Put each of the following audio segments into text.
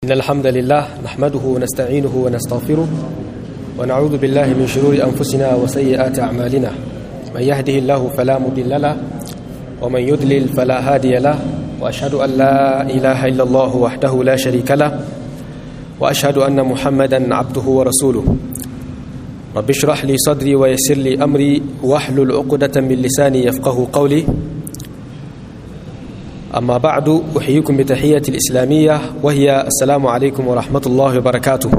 إن الحمد لله نحمده ونستعينه ونستغفره ونعوذ بالله من شرور أنفسنا وسيئات أعمالنا من يهده الله فلا مضل له ومن يضلل فلا هادي له وأشهد أن لا إله إلا الله وحده لا شريك له وأشهد أن محمدا عبده ورسوله رب اشرح لي صدري ويسر لي أمري واحلل عقدة من لساني يفقه قولي أما بعد أحييكم بتحية الإسلامية وهي السلام عليكم ورحمة الله وبركاته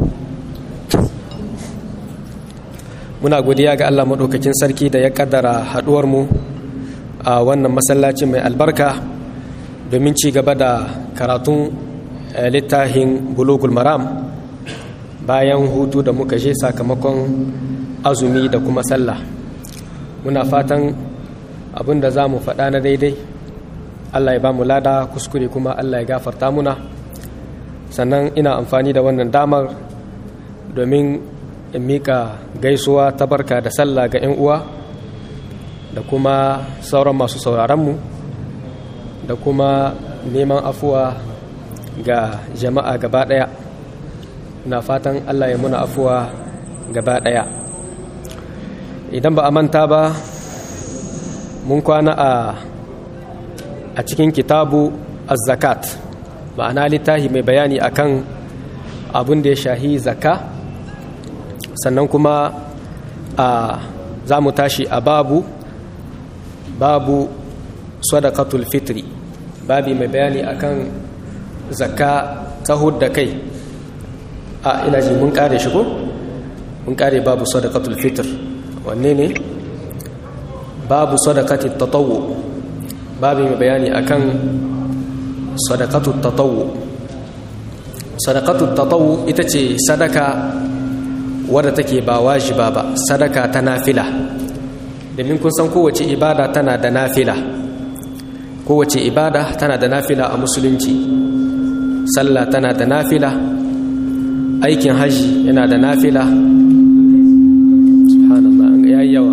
muna godiya ga Allah maɗaukakin sarki da ya ƙaddara haɗuwarmu a wannan masallaci mai albarka domin ci gaba da karatun littafin bulugul maram bayan hutu da muka je sakamakon azumi da kuma sallah muna fatan abin da za mu faɗa na daidai Allah ya ba mu lada kuskure kuma Allah ya gafarta muna sannan ina amfani da wannan damar domin in mika gaisuwa ta barka da sallah ga 'yan uwa da kuma sauran masu sauraronmu da kuma neman afuwa ga jama'a gaba ɗaya na fatan Allah ya muna afuwa gaba ɗaya idan ba a manta ba mun kwana a a cikin kitabu az-zakat ma'ana littafi mai bayani akan abin da ya shahi zakka sannan kuma a za mu tashi a babu babu sadaqatul fitri babi mai bayani akan zakka ta hudda kai a ina ji mun kare shi ko mun kare babu sadaqatul fitr wanne ne babu sadaqatit tatawwu babi mai bayani akan sadaqatut tatawwu sadaqatut tatawwu ita ce sadaka wadda take ba wajiba ba sadaka ta nafila domin kun san kowace ibada tana da nafila kowace ibada tana da nafila a musulunci sallah tana da nafila aikin haji yana da nafila subhanallah an ga yawa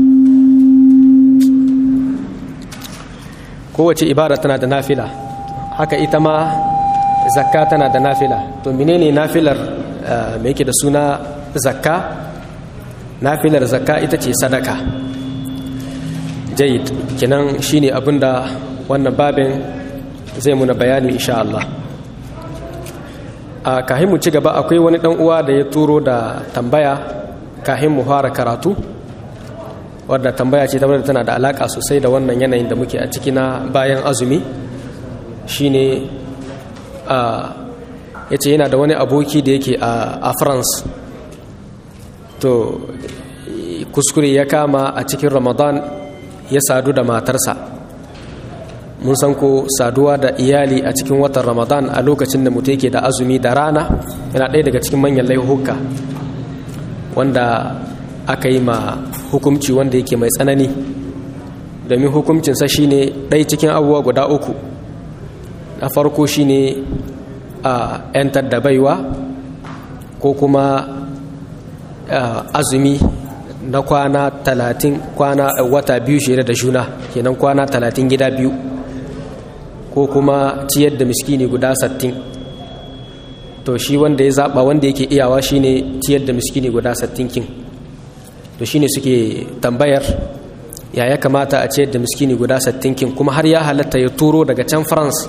kowace ibada tana da nafila haka ita ma zakka tana da nafila to menene nafilar me yake da suna zakka nafilar zakka ita ce sadaka jayid kenan shine abinda wannan babin zai muna bayani insha Allah a kahin mu ci gaba akwai wani dan uwa da ya turo da tambaya kahin mu fara karatu wadda tambaya ce wadda tana da alaka sosai da wannan yanayin da muke a ciki na bayan azumi shine a yace yana da wani aboki da yake a France to kuskure ya kama a cikin ramadan ya sadu da matarsa mun san ko saduwa da iyali a cikin watan ramadan a lokacin da mutum yake da azumi da rana yana ɗaya daga cikin manyan laihuka wanda aka yi ma hukumci wanda yake mai tsanani domin hukumcinsa shine ɗaya cikin abubuwa guda uku na farko shine a 'yantar da baiwa ko kuma azumi na kwana talatin kwana wata biyu shirya da juna kenan kwana talatin gida biyu ko kuma ciyar da miskini guda sattin to shi wanda ya zaba wanda yake iyawa shine ciyar da miskini guda sattin kin to shine suke tambayar ya ya kamata a ciyar da miskini guda sattin kin kuma har ya halatta ya turo daga can france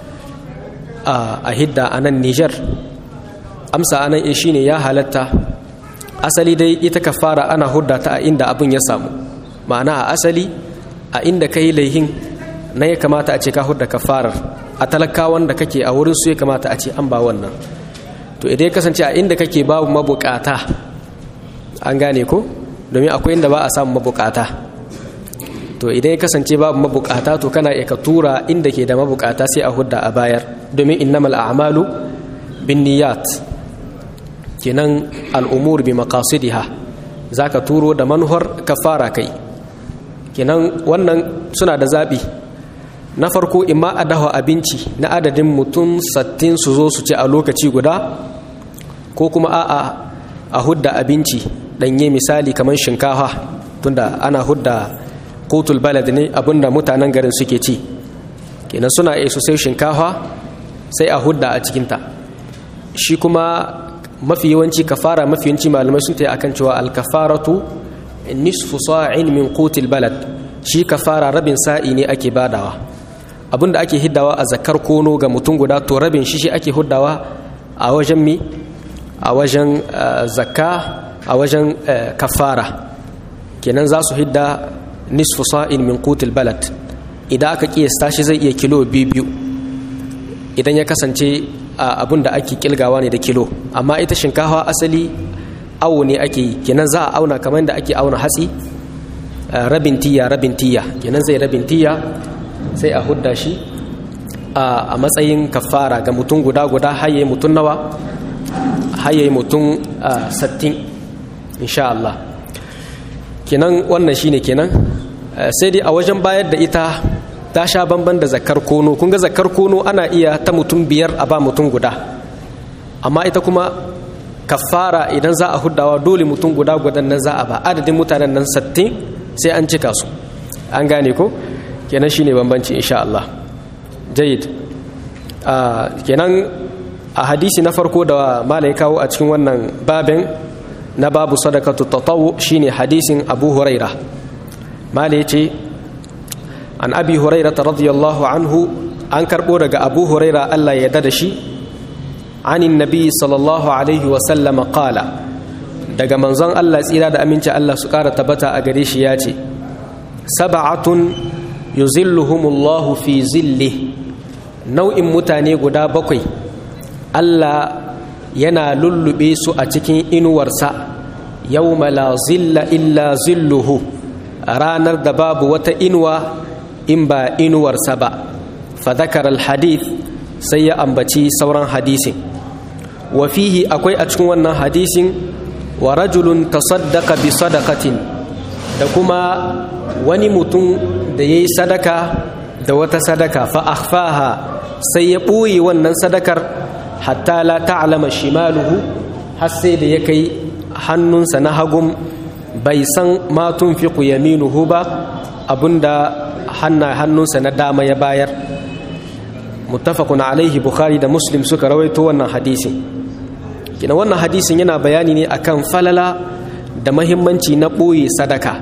a hidda a nan niger amsa anan shine ya halatta asali dai ita kafara ana hudda ta a inda abin ya samu ma'ana a asali a inda ka yi laihin na ya kamata a ce ka hudda kafarar a talakawan da kake a wurin su ya kamata a ce an ba wannan to idan ya kasance a inda kake babu mabukata an gane ko domin akwai inda ba a samu mabukata to idan ya kasance babu mabukata to kana iya ka tura inda ke da mabukata sai a hudda a bayar domin innamal a'malu bin niyyat kenan al'umur bi makasidiha za ka turo da manuhar kafara kai kenan wannan suna da zaɓi na farko imma a dafa abinci na adadin mutum sattin su zo su ci a lokaci guda ko kuma a'a a hudda abinci ɗanye misali kamar shinkafa tunda ana hudda kotul balad ne abinda mutanen garin suke ci kenan suna iya su sai shinkafa sai a hudda a cikinta shi kuma mafi yawanci kafara mafi yawanci malamai sun ta akan cewa alkafaratu nisfu sa'in min qutil balad shi kafara rabin sa'i ne ake badawa abinda ake hiddawa a zakar kono ga mutum guda to rabin shi shi ake huddawa a wajen mi a wajen zakka a wajen kafara kenan za su hidda nisfu sa'in min qutil balad idan aka kiyasta shi zai iya kilo biyu idan ya kasance abin da ake kilgawa ne da kilo amma ita shinkafa asali awo ne ake yi kenan za a auna kamar da ake auna hatsi rabin tiya rabin tiya kenan zai rabin tiya sai a hudda shi a matsayin kafara ga mutum guda guda haye mutum nawa haye mutum sattin insha Allah kenan wannan shine kenan sai dai a wajen bayar da ita ta sha bamban da zakar kono kun ga zakar kono ana iya ta mutum biyar a ba mutum guda amma ita kuma kafara idan za a huddawa dole mutum guda gudan nan za a ba adadin mutanen nan sattin sai an cika su an gane ko kenan shine bambanci insha Allah jayid kenan a hadisi na farko da malai kawo a cikin wannan babin na babu sadakatu tatawu shine hadisin Abu Huraira malai ce an abi huraira radiyallahu anhu an karbo daga abu huraira Allah ya da shi anin nabi sallallahu alaihi wasallam qala daga manzon Allah tsira da aminci Allah su kara tabbata a gare shi ya ce sab'atun yuzilluhumullahu fi zilli nau'in mutane guda bakwai Allah yana lullube su a cikin inuwarsa yawma la zilla illa zilluhu ranar da babu wata inuwa in ba inuwarsa ba fadakar alhadith sai ya ambaci sauran hadisin wa fihi akwai a cikin wannan hadisin wa rajulun tasaddaqa bi sadaqatin da kuma wani mutum da yayi sadaka da wata sadaka fa akhfaha sai ya ɓoye wannan sadakar hatta la ta'lama shimaluhu har sai da ya kai hannunsa na hagun bai san ma tunfiqu yaminuhu ba abinda hanna hannunsa na dama ya bayar muttafaqun alaihi bukhari da muslim suka rawaito wannan hadisin kina wannan hadisin yana bayani ne akan falala da mahimmanci na ɓoye sadaka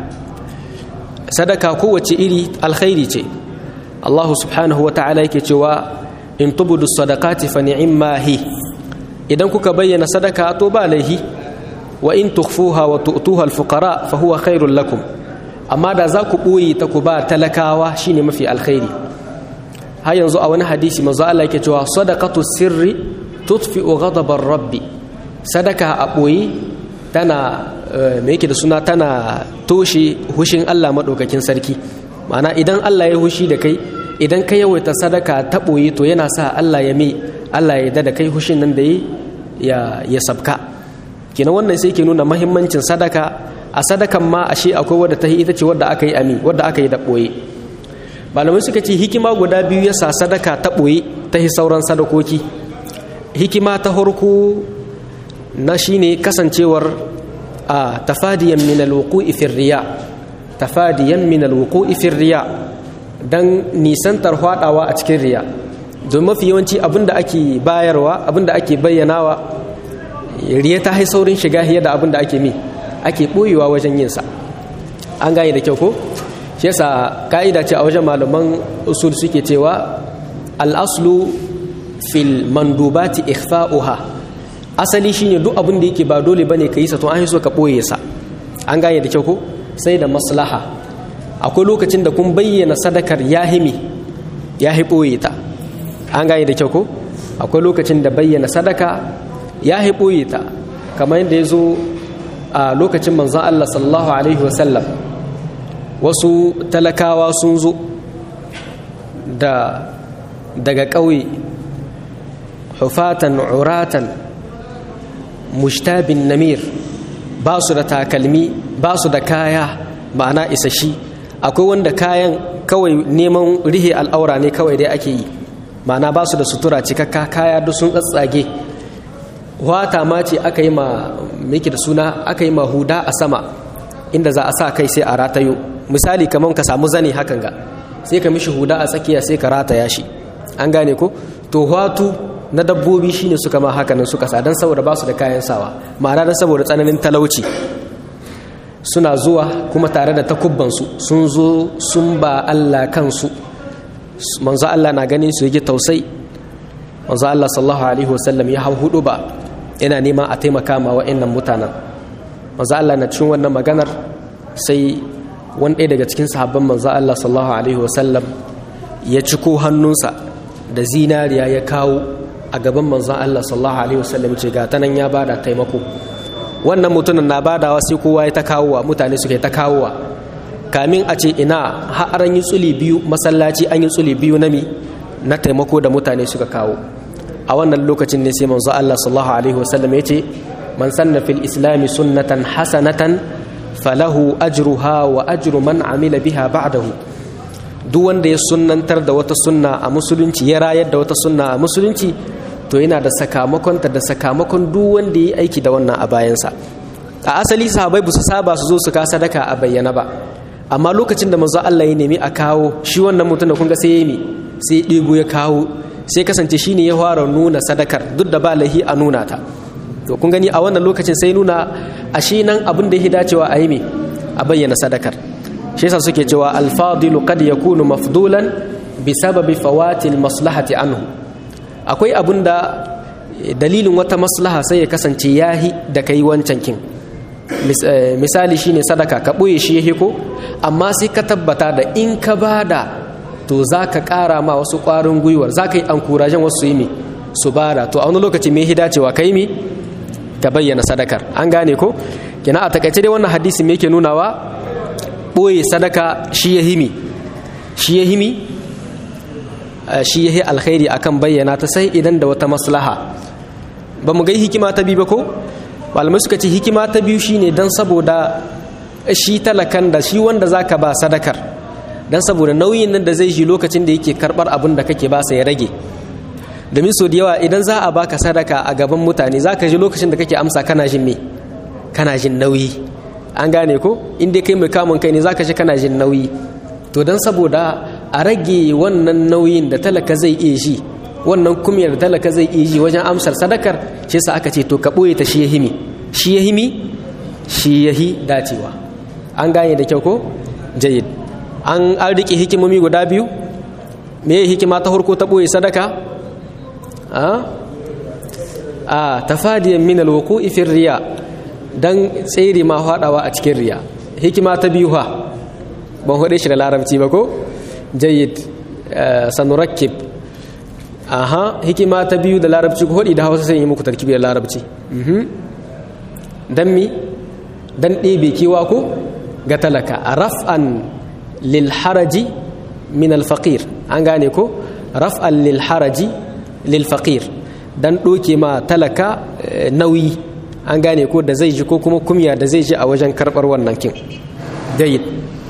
sadaka kowace iri alkhairi ce Allah subhanahu wa ta'ala yake cewa in tubudu sadaqati fa ni'imma hi idan kuka bayyana sadaka to ba laihi wa in tukhfuha wa tu'tuha al-fuqara fa huwa khairul lakum amma da za ku ɓoye ta ku ba talakawa shine mafi alkhairi har yanzu a wani hadisi manzo Allah yake cewa sadaqatu sirri tutfi'u ghadabar rabbi sadaka a ɓoye tana me yake da suna tana toshe hushin Allah madaukakin sarki ma'ana idan Allah ya hushi da kai idan ka yawaita sadaka ta ɓoye to yana sa Allah ya mai Allah ya yarda da kai hushin nan da ya ya sabka kina wannan sai ke nuna mahimmancin sadaka a sadakan ma ashe akwai wadda ta ita ce wadda aka yi ami wadda aka yi da ɓoye malamai suka ce hikima guda biyu ya sa sadaka ta ɓoye ta yi sauran sadakoki hikima ta harko na shine kasancewar a tafadiyan min alwuqu'i fi riya tafadiyan min alwuqu'i fi riya dan nisantar hwadawa a cikin riya don mafi yawanci abinda ake bayarwa abinda ake bayyanawa riya ta hai saurin shiga hiya da abinda ake mi ake ɓoyewa wajen yin sa an gane da kyau ko shi yasa ka'ida ce a wajen malaman usul suke cewa al-aslu fil mandubati ikhfa'uha asali shine duk abin da yake ba dole bane ka yi sa to an so ka ɓoye sa an gane da kyau ko sai da maslaha akwai lokacin da kun bayyana sadakar yahimi ya hi ɓoye ta an gane da kyau ko akwai lokacin da bayyana sadaka ya hi ɓoye ta kamar yadda ya zo a lokacin manzon Allah sallallahu alaihi wasallam wasu talakawa sun zo da daga ƙauye hufatan uratan mushtabin namir ba su da takalmi ba su da kaya ma'ana isashi akwai wanda kayan kawai neman rihe al'aura ne kawai dai ake yi ma'ana ba su da sutura cikakka kaya duk sun tsatsage wata ma ce aka yi ma miki da suna aka yi ma huda a sama inda za a sa kai sai a ratayo misali kamar ka samu zane hakan ga sai ka mishi huda a tsakiya sai ka rataya shi an gane ko to watu na dabbobi shine suka ma haka nan suka sa dan saboda ba su da kayan sawa ma'ana dan saboda tsananin talauci suna zuwa kuma tare da takubbansu sun zo sun ba Allah kansu manzo Allah na ganin su yake tausai manzo Allah sallallahu alaihi wasallam ya hau hudu ba yana neman a taimaka ma wa'annan mutanen manzo Allah na cikin wannan maganar sai wani ɗaya daga cikin sahabban manzo Allah sallallahu alaihi wasallam ya ciko hannunsa da zinariya ya kawo a gaban manzon Allah sallallahu alaihi wasallam ce ga tanan ya bada taimako wannan mutumin na badawa sai kowa ya ta kawowa mutane suke ta kawowa kamin a ce ina har an yi tsuli biyu masallaci an yi tsuli biyu na mi na taimako da mutane suka kawo a wannan lokacin ne sai manzo Allah sallallahu alaihi wasallam ya ce man sanna fil islami sunnatan hasanatan falahu ajruha wa ajru man amila biha ba'dahu duk wanda ya sunnantar da wata sunna a musulunci ya rayar da wata sunna a musulunci to yana da sakamakonta da sakamakon duk wanda ya yi aiki da wannan a bayansa a asali sahabai ba su saba su zo su ka sadaka a bayyana ba amma lokacin da manzo Allah ya nemi a kawo shi wannan mutum da kun ga sai ya yi sai ɗebo ya kawo sai kasance shine ya fara nuna sadakar duk da ba lahi a nuna ta to kun gani a wannan lokacin sai nuna a shi nan abin da ya dacewa a yi me a bayyana sadakar shi yasa suke cewa alfadilu kad yakunu mafdulan bi sababi fawatil maslahati anhu akwai abin da dalilin wata maslaha sai ya kasance yahi da kai wancan kin misali shine sadaka ka ɓoye shi ya ko amma sai ka tabbata da in ka bada to za ka ƙara ma wasu ƙwarin gwiwar za ka yi ankurajen wasu yi mi su bada to a wani lokaci mai hidacewa ka yi mi ka bayyana sadakar an gane ko kina a takaice dai wannan hadisi me yake nunawa ɓoye sadaka shi ya himi shi ya himi shi ya yi alkhairi akan bayyana ta sai idan da wata maslaha ba mu gai hikima ta biyu ba ko malamai suka ce hikima ta biyu shine don saboda shi talakan da shi wanda zaka ba sadakar don saboda nauyin nan da zai shi lokacin da yake karbar abin da kake ba sa ya rage domin so da yawa idan za a baka sadaka a gaban mutane za ka ji lokacin da kake amsa kana jin me kana jin nauyi an gane ko in dai kai mai kamun kai ne za ka ji kana jin nauyi to don saboda a rage wannan nauyin da talaka zai iya shi wannan kumiyar da talaka zai iya ji wajen amsar sadakar shi yasa aka ce to ka ɓoye ta shi ya himi shi ya himi shi ya hi dacewa an gane da kyau ko jayid an an riƙe hikimomi guda biyu me ya hikima ta farko ta ɓoye sadaka a a tafadiyan min alwuqu'i fi riya dan tsere ma hadawa a cikin riya hikima ta biyu ha ban hode shi da larabci ba ko jayyid sanurakkib aha hikima ta biyu da larabci ko hodi da hausa sai yi muku tarkibi da larabci dan mi dan ɗebe kewa ko ga talaka raf'an lil haraji min al faqir an gane ko raf'an lil haraji lil faqir dan ɗoke ma talaka nauyi an gane ko da zai ji ko kuma kumya da zai ji a wajen karɓar wannan kin jayyid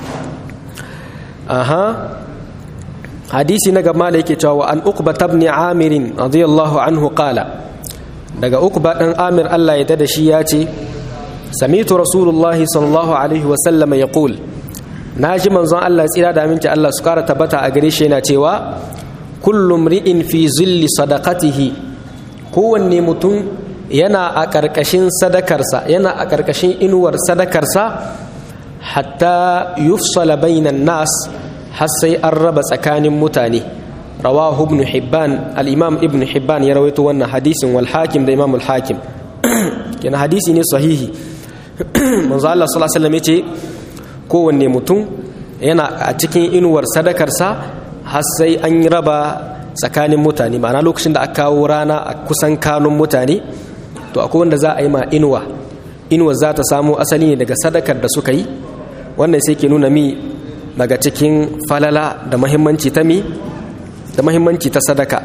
aha hadisi na gaba da yake cewa an uqba ibn amir radiyallahu anhu qala daga uqba dan amir Allah ya dada shi ya ce samitu rasulullahi sallallahu alaihi wa sallam yaqul naji manzon Allah tsira da aminci Allah su kara tabbata a gare shi yana cewa kullu mri'in fi zilli sadaqatihi kowanne mutum yana a ƙarƙashin sadakarsa yana a ƙarƙashin inuwar sadakarsa hatta yufsala bainan nas har sai an raba tsakanin mutane rawahu ibn hibban al-imam ibn hibban ya rawaito wannan hadisin wal hakim da imam al-hakim yana hadisi ne sahihi manzo Allah sallallahu alaihi wasallam yace kowanne mutum yana a cikin inuwar sadakarsa har sai an raba tsakanin mutane ma'ana lokacin da aka kawo rana a kusan kanun mutane to akwai wanda za a yi ma inuwa inuwa za ta samo asali ne daga sadakar da suka yi wannan sai ke nuna mi daga cikin falala da mahimmanci ta mi da mahimmanci ta sadaka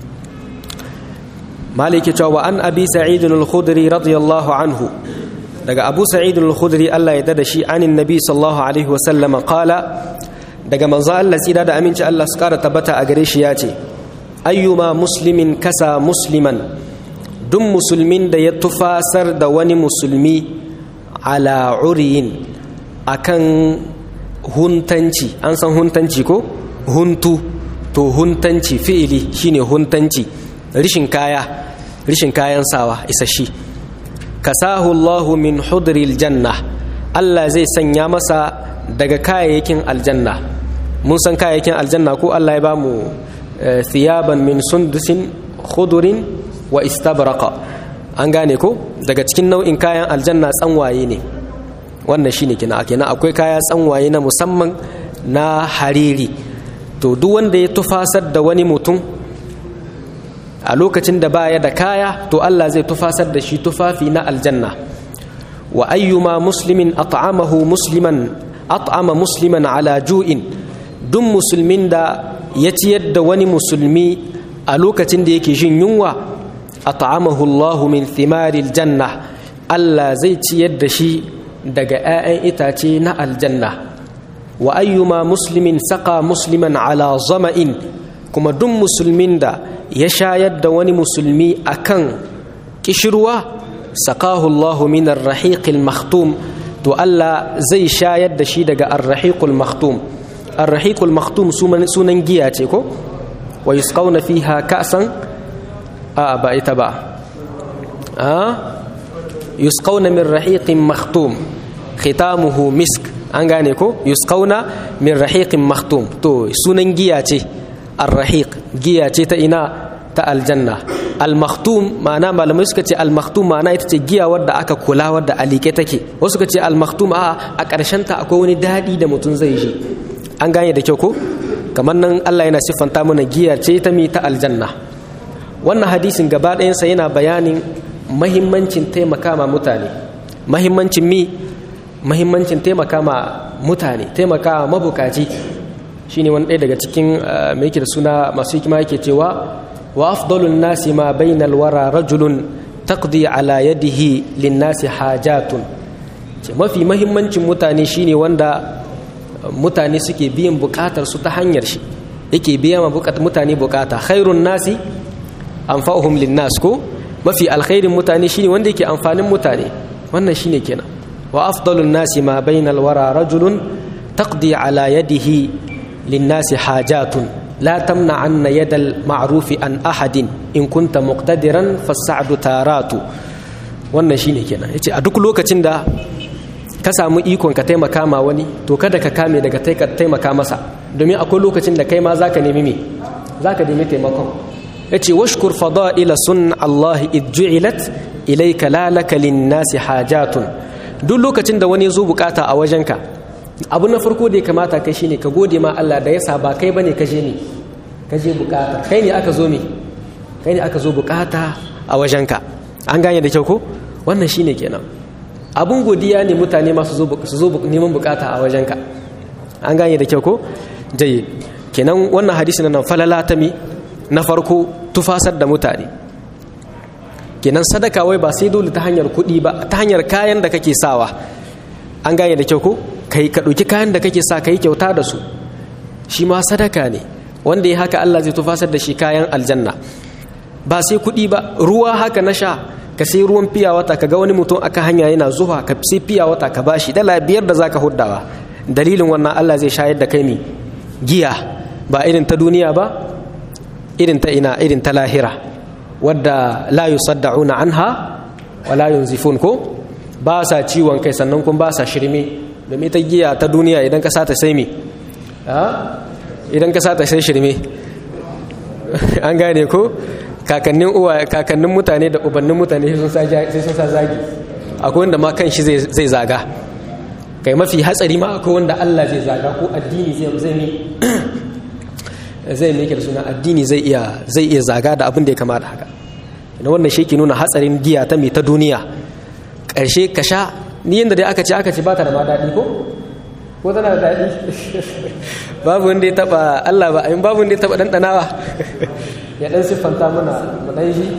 maliki cewa wa an abi sa'idun al-khudri radiyallahu anhu daga abu sa'idun al-khudri Allah ya dada shi anin nabi sallallahu alaihi wa sallam qala daga manzo Allah tsira da aminci Allah su kara tabbata a gare shi ya ce ayyuma muslimin kasa musliman duk musulmin da ya tufasar da wani musulmi ala uriyin akan huntanci an san huntanci ko huntu to huntanci fi'ili shine huntanci rishin kaya rishin kayan sawa isashi kasahu Allahu min hudril janna Allah zai sanya masa daga kayayyakin aljanna mun san kayayyakin aljanna ko Allah ya bamu thiyaban min sundusin khudurin wa istabraqa an gane ko daga cikin nau'in kayan aljanna tsanwaye ne wannan shine kina kenan akwai kaya tsanwaye na musamman na hariri to duk wanda ya tufasar da wani mutum a lokacin da baya da kaya to Allah zai tufasar da shi tufafi na aljanna wa ayyuma muslimin at'amahu musliman at'ama musliman ala ju'in duk musulmin da ya ciyar da wani musulmi a lokacin da yake jin yunwa at'amahu Allah min thimaril janna Allah zai ciyar da shi daga 'ya'yan itace na aljanna wa ayyuma muslimin saka musliman ala zama'in kuma duk musulmin da ya shayar da wani musulmi akan kishirwa sakahu Allahu min ar-rahiqil makhtum to Allah zai shayar da shi daga ar-rahiqul makhtum ar-rahiqul makhtum sunan giya ce ko wa yusqawna fiha ka'san a ba ita ba a yusqawna min rahiqin makhtum khitamuhu misk an gane ko yusqawna min rahiqin makhtum to sunan giya ce ar-rahiq giya ce ta ina ta aljanna al-makhtum ma'ana malamai suka ce al-makhtum ma'ana ita ce giya wadda aka kula wadda alike take wasu suka ce al-makhtum a a ƙarshen ta akwai wani dadi da mutum zai ji an gane da kyau ko kamar nan Allah yana siffanta mana giya ce ta mi ta aljanna wannan hadisin gaba ɗayansa yana bayanin mahimmancin taimaka ma mutane mahimmancin mi mahimmancin taimaka ma mutane taimaka ma mabukaci shine wani ɗaya daga cikin mai yake da suna masu hikima yake cewa wa afdalun nasi ma bainal wara rajulun taqdi ala yadihi lin nasi hajatun ce mafi mahimmancin mutane shine wanda mutane suke biyan bukatar su ta hanyar shi yake biya ma mutane bukata khairun nasi anfa'uhum lin nas ko mafi alkhairin mutane shine wanda yake amfanin mutane wannan shine kenan wa afdalun nasi ma bainal wara rajulun taqdi ala yadihi linnasi hajatun la tamna'anna yadal ma'rufi an ahadin in kunta muqtadiran fas'adu taratu wannan shine kenan yace a duk lokacin da ka samu ikon ka taimaka ma wani to kada ka kame daga taimaka masa domin akwai lokacin da kai ma zaka nemi me zaka nemi taimakon yace washkur fada'ila sun Allah id ju'ilat ilayka la laka linnasi hajatun duk lokacin da wani zo bukata a wajenka abu na farko da ya kamata kai shine ka gode ma Allah da yasa ba kai bane ka je ne ka je bukata kai ne aka zo me kai ne aka zo bukata a wajenka an gane da kyau ko wannan shine kenan abun godiya ne mutane masu zo su zo neman bukata a wajenka an gane da kyau ko jayi kenan wannan hadisi nan falala ta mi na farko tufasar da mutane kenan sadaka wai ba sai dole ta hanyar kuɗi ba ta hanyar kayan da kake sawa an gane da kyau ko kai ka ɗauki kayan da kake sa ka yi kyauta da su shi ma sadaka ne wanda ya haka Allah zai tufasar da shi kayan aljanna ba sai kuɗi ba ruwa haka na sha ka sai ruwan fiya wata ka ga wani mutum aka hanya yana zuwa ka sai fiya wata ka bashi dala biyar da zaka huddawa dalilin wannan Allah zai shayar da kai ne giya ba irin ta duniya ba irin ta ina irin ta lahira wadda la yusaddauna anha wa la yunzifun ko ba sa ciwon kai sannan kuma ba sa shirme domin ita giya ta duniya idan ka sata sai me idan ka sata sai shirme an gane ko kakannin uwa kakannin mutane da ubannin mutane sai sun sa zagi akwai wanda ma kan shi zai zaga kai mafi hatsari ma akwai wanda Allah zai zaga ko addini zai zai ne zai ne da suna addini zai iya zai iya zaga da abin da ya kamata haka na wannan shi ke nuna hatsarin giya ta mai ta duniya ƙarshe ka sha ni yadda dai aka ce aka ce ba ta da ma daɗi ko ko tana da daɗi babu wanda ya taɓa Allah ba ayin babu wanda ya taɓa ɗanɗanawa ya ɗan siffanta mana mu ɗan shi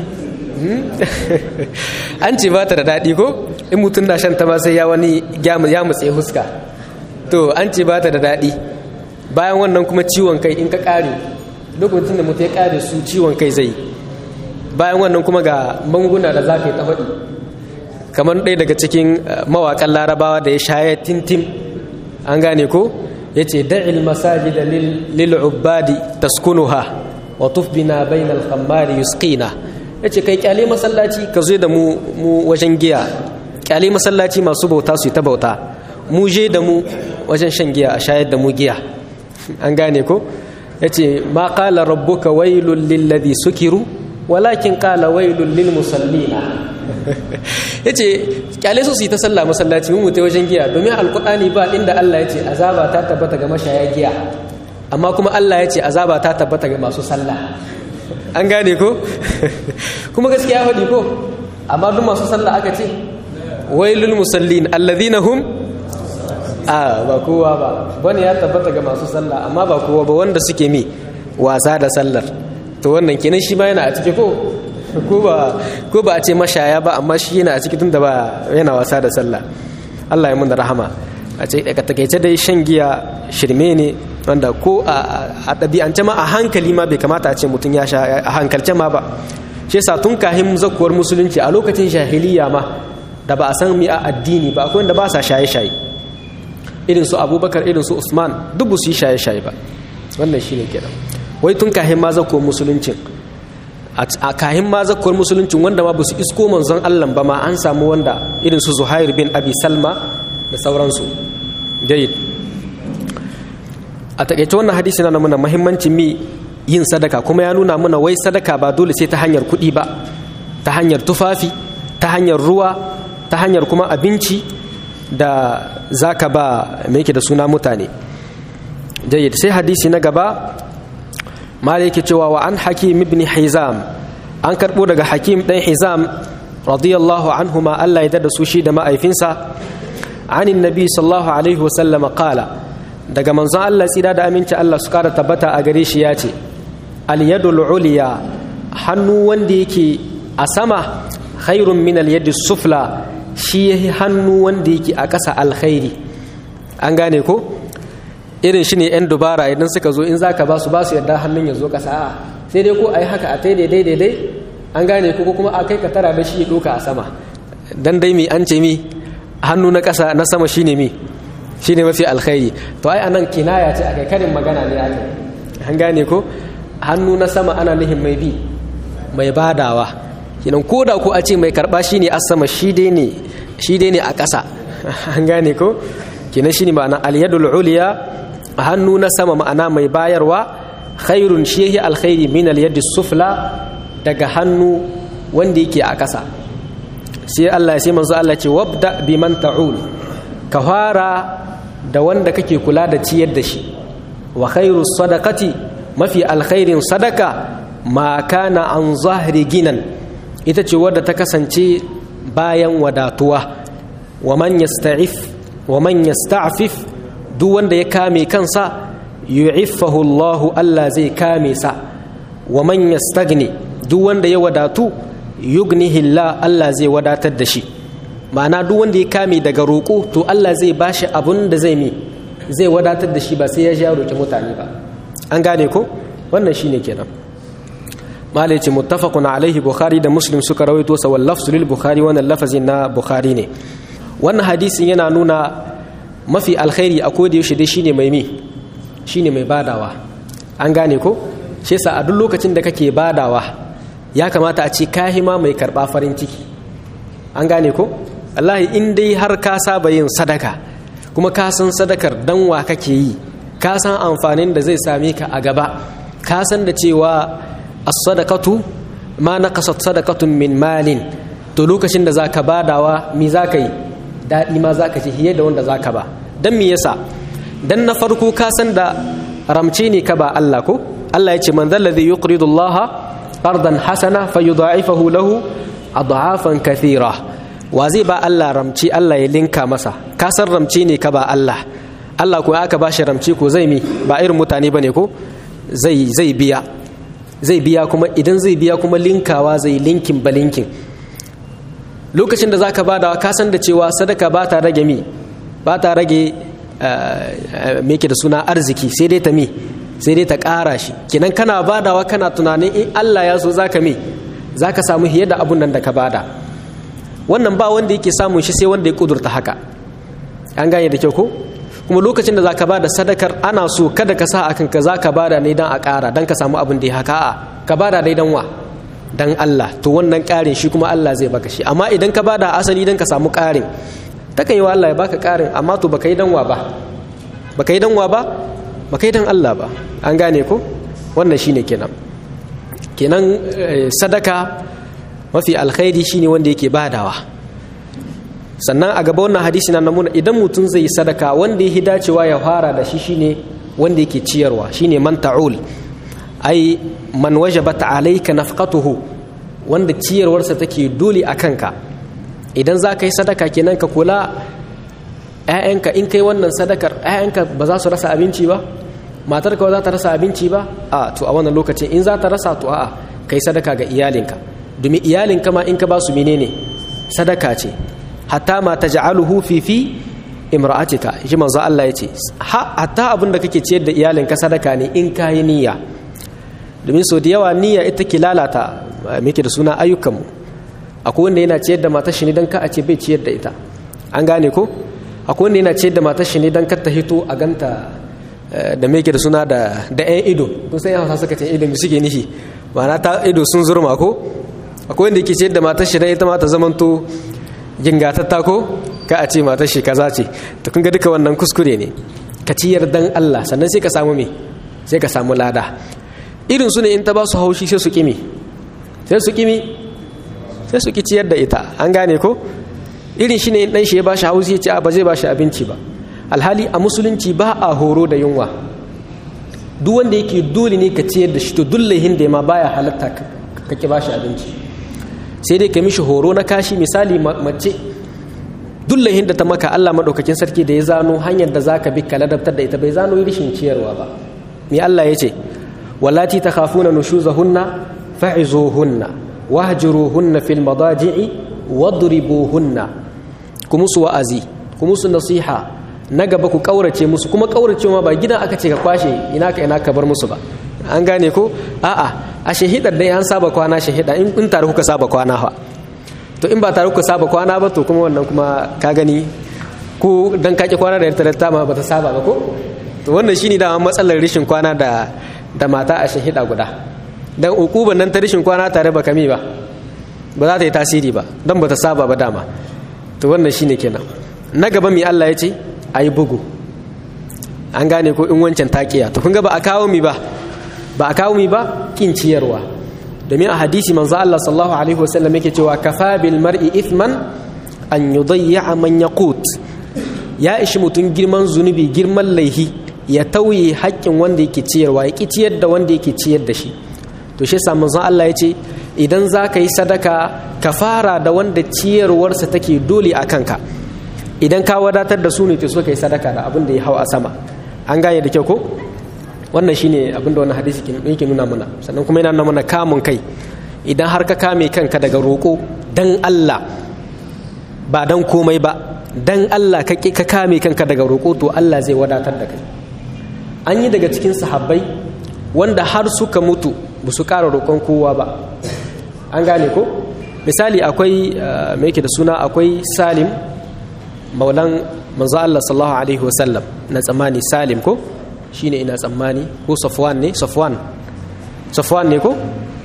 an ce ba ta da daɗi ko in mutum na shan ta ma sai ya wani ya mutse huska to an ce ba ta da daɗi bayan wannan kuma ciwon kai in ka ƙare lokacin da mutum ya ƙare su ciwon kai zai bayan wannan kuma ga manguna da za ka yi ta faɗi kamar ɗaya daga cikin mawaƙan larabawa da ya shaya tintim an gane ko ya ce da'il masajida lil ubadi taskunuha wa tuf bina bainal khammari yusqina yace kai kyale masallaci ka zo da mu mu wajen giya kyale masallaci masu bauta su ta bauta mu je da mu wajen shan giya a shayar da mu giya an gane ko yace ma qala rabbuka wailul lil ladhi sukiru walakin qala wailul lil musallina yace kyale su su yi ta sallah masallaci mu mutai wajen giya domin alqur'ani ba inda Allah yace azaba ta tabbata ga mashaya giya amma kuma Allah yace azaba ta tabbata ga masu sallah an gane ko kuma gaskiya faɗi ko amma duk masu sallah aka ce wailul musallin alladhina hum a ba kowa ba bane ya tabbata ga masu sallah amma ba kowa ba wanda suke mi wasa da sallar to wannan kenan shi ma yana a ciki ko ko ba ko ba a ce mashaya ba amma shi yana a ciki tunda ba yana wasa da sallah Allah ya mun da rahama a ce daga takeice dai shan giya shirme ne wanda ko a ɗabi'ance ma a hankali ma bai kamata a ce mutum ya sha a hankalce ma ba shi yasa tun kahin zakuwar musulunci a lokacin jahiliya ma da ba a san mi a addini ba akwai wanda ba sa shaye-shaye irin su abubakar irin su usman duk su yi shaye-shaye ba wannan shine kenan wai tun kahin ma zakuwar musuluncin a kahin ma zakuwar musuluncin wanda ma ba su isko manzon allah ba ma an samu wanda irin su zuhair bin abi salma da sauransu jayyid a takaice wannan hadisi na nuna muhimmancin mi yin sadaka kuma ya nuna mana wai sadaka ba dole sai ta hanyar kuɗi ba ta hanyar tufafi ta hanyar ruwa ta hanyar kuma abinci da zaka ba me yake da suna mutane jayyid sai hadisi na gaba mala yake cewa wa an hakim ibn hizam an karbo daga hakim dan hizam radiyallahu anhuma Allah ya da su shi da ma'aifinsa anin nabi sallallahu alaihi wasallam qala daga manzon Allah tsira da aminci Allah su kara tabbata a gare shi ya ce al-yadul uliya hannu wanda yake a sama khairun min al sufla shi yahi hannu wanda yake a ƙasa alkhairi an gane ko irin shi ne 'yan dubara idan suka zo in za ka ba su ba su yadda hannun ya zo ƙasa a sai dai ko a yi haka a tai daidai daidai an gane ko kuma a kai ka tara da shi ya ɗoka a sama dan dai mi an ce mi hannu na ƙasa na sama shine mi shine mafi alkhairi to ai anan kinaya ce akai karin magana ne ake an gane ko hannu na sama ana nihin mai bi mai badawa kinan ko da ko a ce mai karba shine a sama shi dai ne shi dai ne a ƙasa an gane ko kinan shine ma'ana al-yadul uliya hannu na sama ma'ana mai bayarwa khairun shehi alkhairi min al-yadi sufla daga hannu wanda yake a ƙasa sai Allah ya sai manzo Allah ce wabda biman ta'ul ka fara da wanda kake kula da ciyar da shi wa khairu sadaqati mafi alkhairin sadaka ma kana an zahri ginan ita ce wadda ta kasance bayan wadatuwa wa man yasta'if wa man yasta'fif duk wanda ya kame kansa yu'iffahu Allah Allah zai kame sa wa man yastagni duk wanda ya wadatu yugnihi Allah Allah zai wadatar da shi ma'ana duk wanda ya kame daga roƙo to Allah zai bashi abun da zai mi zai wadatar da shi ba sai ya ja roƙi mutane ba an gane ko wannan shine kenan malai ce muttafaqun alaihi bukhari da muslim suka rawaito sa wal lafzu lil bukhari wannan lafazin na bukhari ne wannan hadisin yana nuna mafi alkhairi a koda yaushe dai shine mai mi shine mai badawa an gane ko shi yasa a duk lokacin da kake badawa ya kamata a ce kahima mai karba farin ciki an gane ko wallahi in dai har ka saba yin sadaka kuma ka san sadakar dan wa kake yi ka san amfanin da zai same ka a gaba ka san da cewa as-sadaqatu ma naqasat sadaqatun min malin to lokacin da zaka badawa mi zaka yi daɗi ma zaka ci hiye da wanda zaka ba dan me yasa dan na farko ka san da ramce ne ka ba Allah ko Allah ya ce man dhal ladhi yuqridu Allah qardan hasana fayudha'ifahu lahu adhafan kathira wa zai ba Allah ramci Allah ya linka masa ka san ramci ne ka ba Allah Allah ko aka ba shi ramci ko zai mi ba irin mutane bane ko zai zai biya zai biya kuma idan zai biya kuma linkawa zai linkin ba linkin lokacin da zaka bada ka san da cewa sadaka ba ta rage mi ba ta rage me yake da suna arziki sai dai ta mi sai dai ta ƙara shi kinan kana badawa kana tunanin in Allah ya so zaka mi zaka samu hiye da abun nan da ka bada wannan ba wanda yake samun shi sai wanda ya kudurta haka an gane da kyau ko kuma lokacin da zaka bada sadakar ana so kada ka sa akan ka zaka bada ne dan a ƙara dan ka samu abin da ya haka a ka bada dai dan wa dan Allah to wannan ƙarin shi kuma Allah zai baka shi amma idan ka bada asali dan ka samu ƙarin takan yi wa Allah ya baka ƙarin amma to baka yi dan wa ba baka yi dan wa ba baka yi dan Allah ba an gane ko wannan shine kenan kenan sadaka mafi alkhairi shine wanda yake badawa sannan a gaba wannan hadisi na namuna idan mutum zai yi sadaka wanda ya dacewa ya fara da shi shine wanda yake ciyarwa shine man ta'ul ai man wajabat alayka nafqatuhu wanda ciyarwarsa take dole a kanka idan za ka yi sadaka kenan ka kula ‘ya'yanka in kai wannan sadakar ‘ya'yanka ba za su rasa abinci ba matarka ba za ta rasa abinci ba a to a wannan lokacin in za ta rasa to a'a kai sadaka ga iyalinka domin iyalinka ma in ka ba su menene sadaka ce hatta ma taj'aluhu fi fi imra'atika shi manzo Allah yace hatta abin da kake ciyar da iyalinka sadaka ne in kayi niyya domin so da yawa niyya ita ke lalata muke da suna ayyukanmu akwai wanda yana ciyar da matar shi ne dan ka a ce bai ciyar da ita an gane ko akwai wanda yana ciyar da matar shi ne dan kar ta hito a ganta da muke da suna da da ƴan ido kun san hausa suka ce ido mi suke nishi ma'ana ta ido sun zurma ko akwai wanda yake ciyar da matar shi dan ita ma ta zamanto gingatatta ko ka a ce matar shi kaza ce to kun ga duka wannan kuskure ne ka ciyar dan Allah sannan sai ka samu me sai ka samu lada irin su ne in ta ba su haushi sai su kimi sai su kimi sai su ki ciyar da ita an gane ko irin shi ne in dan shi ya ba shi haushi ya ce a ba zai ba shi abinci ba alhali a musulunci ba a horo da yunwa duk wanda yake dole ne ka ciyar da shi to dullahin da ma baya halatta ka ki ba shi abinci sai dai ka mishi horo na kashi misali mace dullahin da ta maka Allah madaukakin sarki da ya zano hanyar da zaka bi ka ladabtar da ita bai zano rishin ciyarwa ba me Allah ya ce wallati takhafuna nushuzahunna fa'izuhunna wahjuruhunna fil madaji'i wadribuhunna kuma su wa'azi kuma su nasiha na gaba ku kaurace musu kuma kaurace ma ba gidan aka ce ka kwashe ina ka ina ka bar musu ba an gane ko a'a a shahidar dai an saba kwana shahida in in tare kuka saba kwana fa to in ba tare kuka saba kwana ba to kuma wannan kuma ka gani ko dan kake kwana da yarta ta ma bata saba ba ko to wannan shine da matsalar rishin kwana da da mata a shahida guda dan ukuban nan ta rishin kwana tare ba kami ba ba za ta yi tasiri ba dan bata saba ba dama to wannan shine kenan na gaba mi Allah ya ce ayi bugu an gane ko in wancan taqiya to kun ga ba a kawo mi ba ba a kawo mi ba kin ciyarwa domin a hadisi manzo Allah sallallahu alaihi wasallam yake cewa kafa bil mar'i ithman an yudayya man yaqut ya ishi mutun girman zunubi girman laihi ya tauye haƙƙin wanda yake ciyarwa ya ciyar da wanda yake ciyar da shi to shi yasa manzo Allah ya ce idan za ka yi sadaka ka fara da wanda ciyarwarsa take dole a kanka idan ka wadatar da su ne to so ka yi sadaka da abin da ya hau a sama an gane da kyau ko wannan shine abin da wannan hadisi yake nuna mana sannan kuma yana nuna mana kamun kai idan har ka kame kanka daga roƙo dan Allah ba dan komai ba dan Allah ka ka kame kanka daga roƙo to Allah zai wadatar da kai an yi daga cikin sahabbai wanda har suka mutu ba su ƙara roƙon kowa ba an gane ko misali akwai mai yake da suna akwai salim maulan manzo Allah sallallahu alaihi wasallam na tsammani salim ko shine ina tsammani ko safwan ne safwan safwan ne ko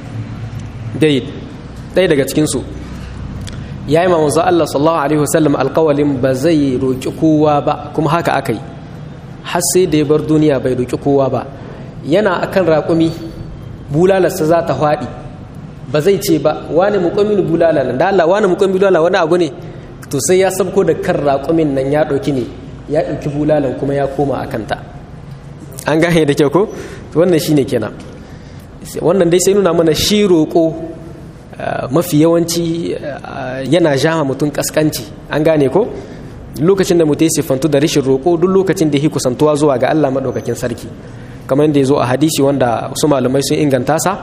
dai dai daga cikin su yayi ma manzo Allah sallallahu alaihi wasallam alqawlin ba zai roki kowa ba kuma haka akai har sai da ya bar duniya bai roki kowa ba yana akan raƙumi bulalarsa za ta faɗi ba zai ce ba wani muƙamin bulala nan da Allah wani muƙamin bulala wani abu ne to sai ya sabko da kan raƙumin nan ya ɗauki ne ya ɗauki bulalan kuma ya koma a kanta an gane da kyau ko to wannan shine kenan wannan dai sai nuna mana shi roƙo mafi yawanci yana jama mutum kaskanci an gane ko lokacin da mutum ya siffantu da rashin roƙo duk lokacin da ya kusantuwa zuwa ga Allah maɗaukakin sarki kamar yadda ya zo a hadisi wanda wasu malamai sun inganta sa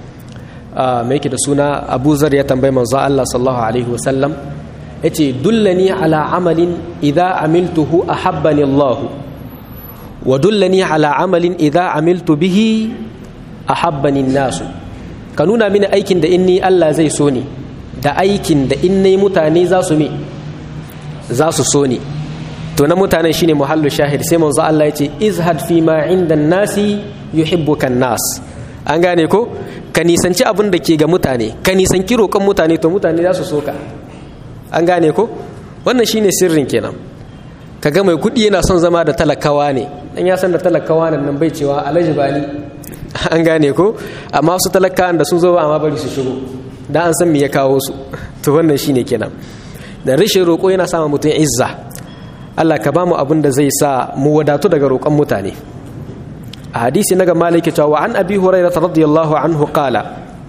mai yake da suna abu zar ya tambayi manzo Allah sallallahu alaihi wasallam ya ce dullani ala amalin idha amiltuhu ahabbani Allah wa dullani ala amalin idha amiltu bihi ahabbani nasu ka nuna mini aikin da inni Allah zai so ni da aikin da inni mutane za su me za su so ni to na mutanen shine muhallu shahid sai manzo Allah ya ce izhad fi ma inda nasi yuhibbuka nas an gane ko ka nisanci abin da ke ga mutane ka nisanci roƙon mutane to mutane za su soka an gane ko wannan shine sirrin kenan kaga mai kuɗi yana son zama da talakawa ne dan ya san da talakawa nan nan bai cewa alaji bani an gane ko amma wasu talakawan da sun zo ba amma bari su shigo dan an san me ya kawo su to wannan shine kenan da rashin roƙo yana sama mutum izza Allah ka bamu abin da zai sa mu wadatu daga roƙon mutane a hadisi na ga maliki cewa an abi hurairah radiyallahu anhu qala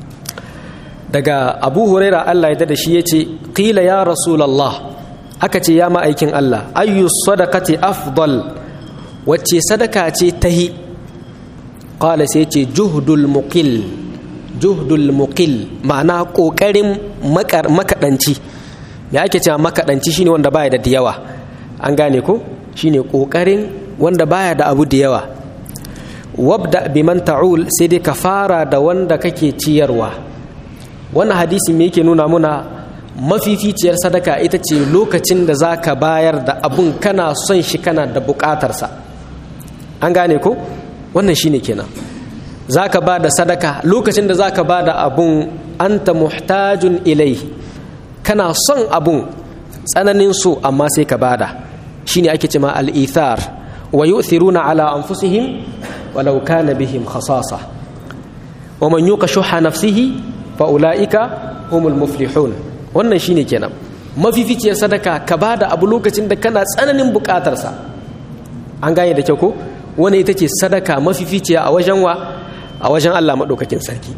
daga abu huraira Allah ya da shi yace qila ya rasulullah aka ce ya ma'aikin Allah ayyu sadaqati afdal wacce sadaka ce tahi qala sai ce juhdul muqil juhdul muqil ma'ana kokarin makadanci me ake cewa makadanci shine wanda baya da yawa an gane ko shine kokarin wanda baya da abu da yawa wabda biman ta'ul sai dai ka fara da wanda kake ciyarwa wannan hadisi me yake nuna muna mafificiyar sadaka ita ce lokacin da za ka bayar da abun kana son shi kana da bukatarsa an gane ko wannan shine kenan za ka ba da sadaka lokacin da za ka ba da abun anta muhtajun ilai kana son abun tsananin so amma sai ka bada shine ake cema al-ithar wa yu'thiruna ala anfusihim walau kana bihim khasasa wa man yuqa shuha nafsihi fa ulaika humul muflihun wannan shine kenan mafificiyar sadaka ka bada abu lokacin da kana tsananin bukatarsa an gane da kyau ko wani ita ce sadaka mafificiya a wajen wa a wajen Allah maɗaukakin sarki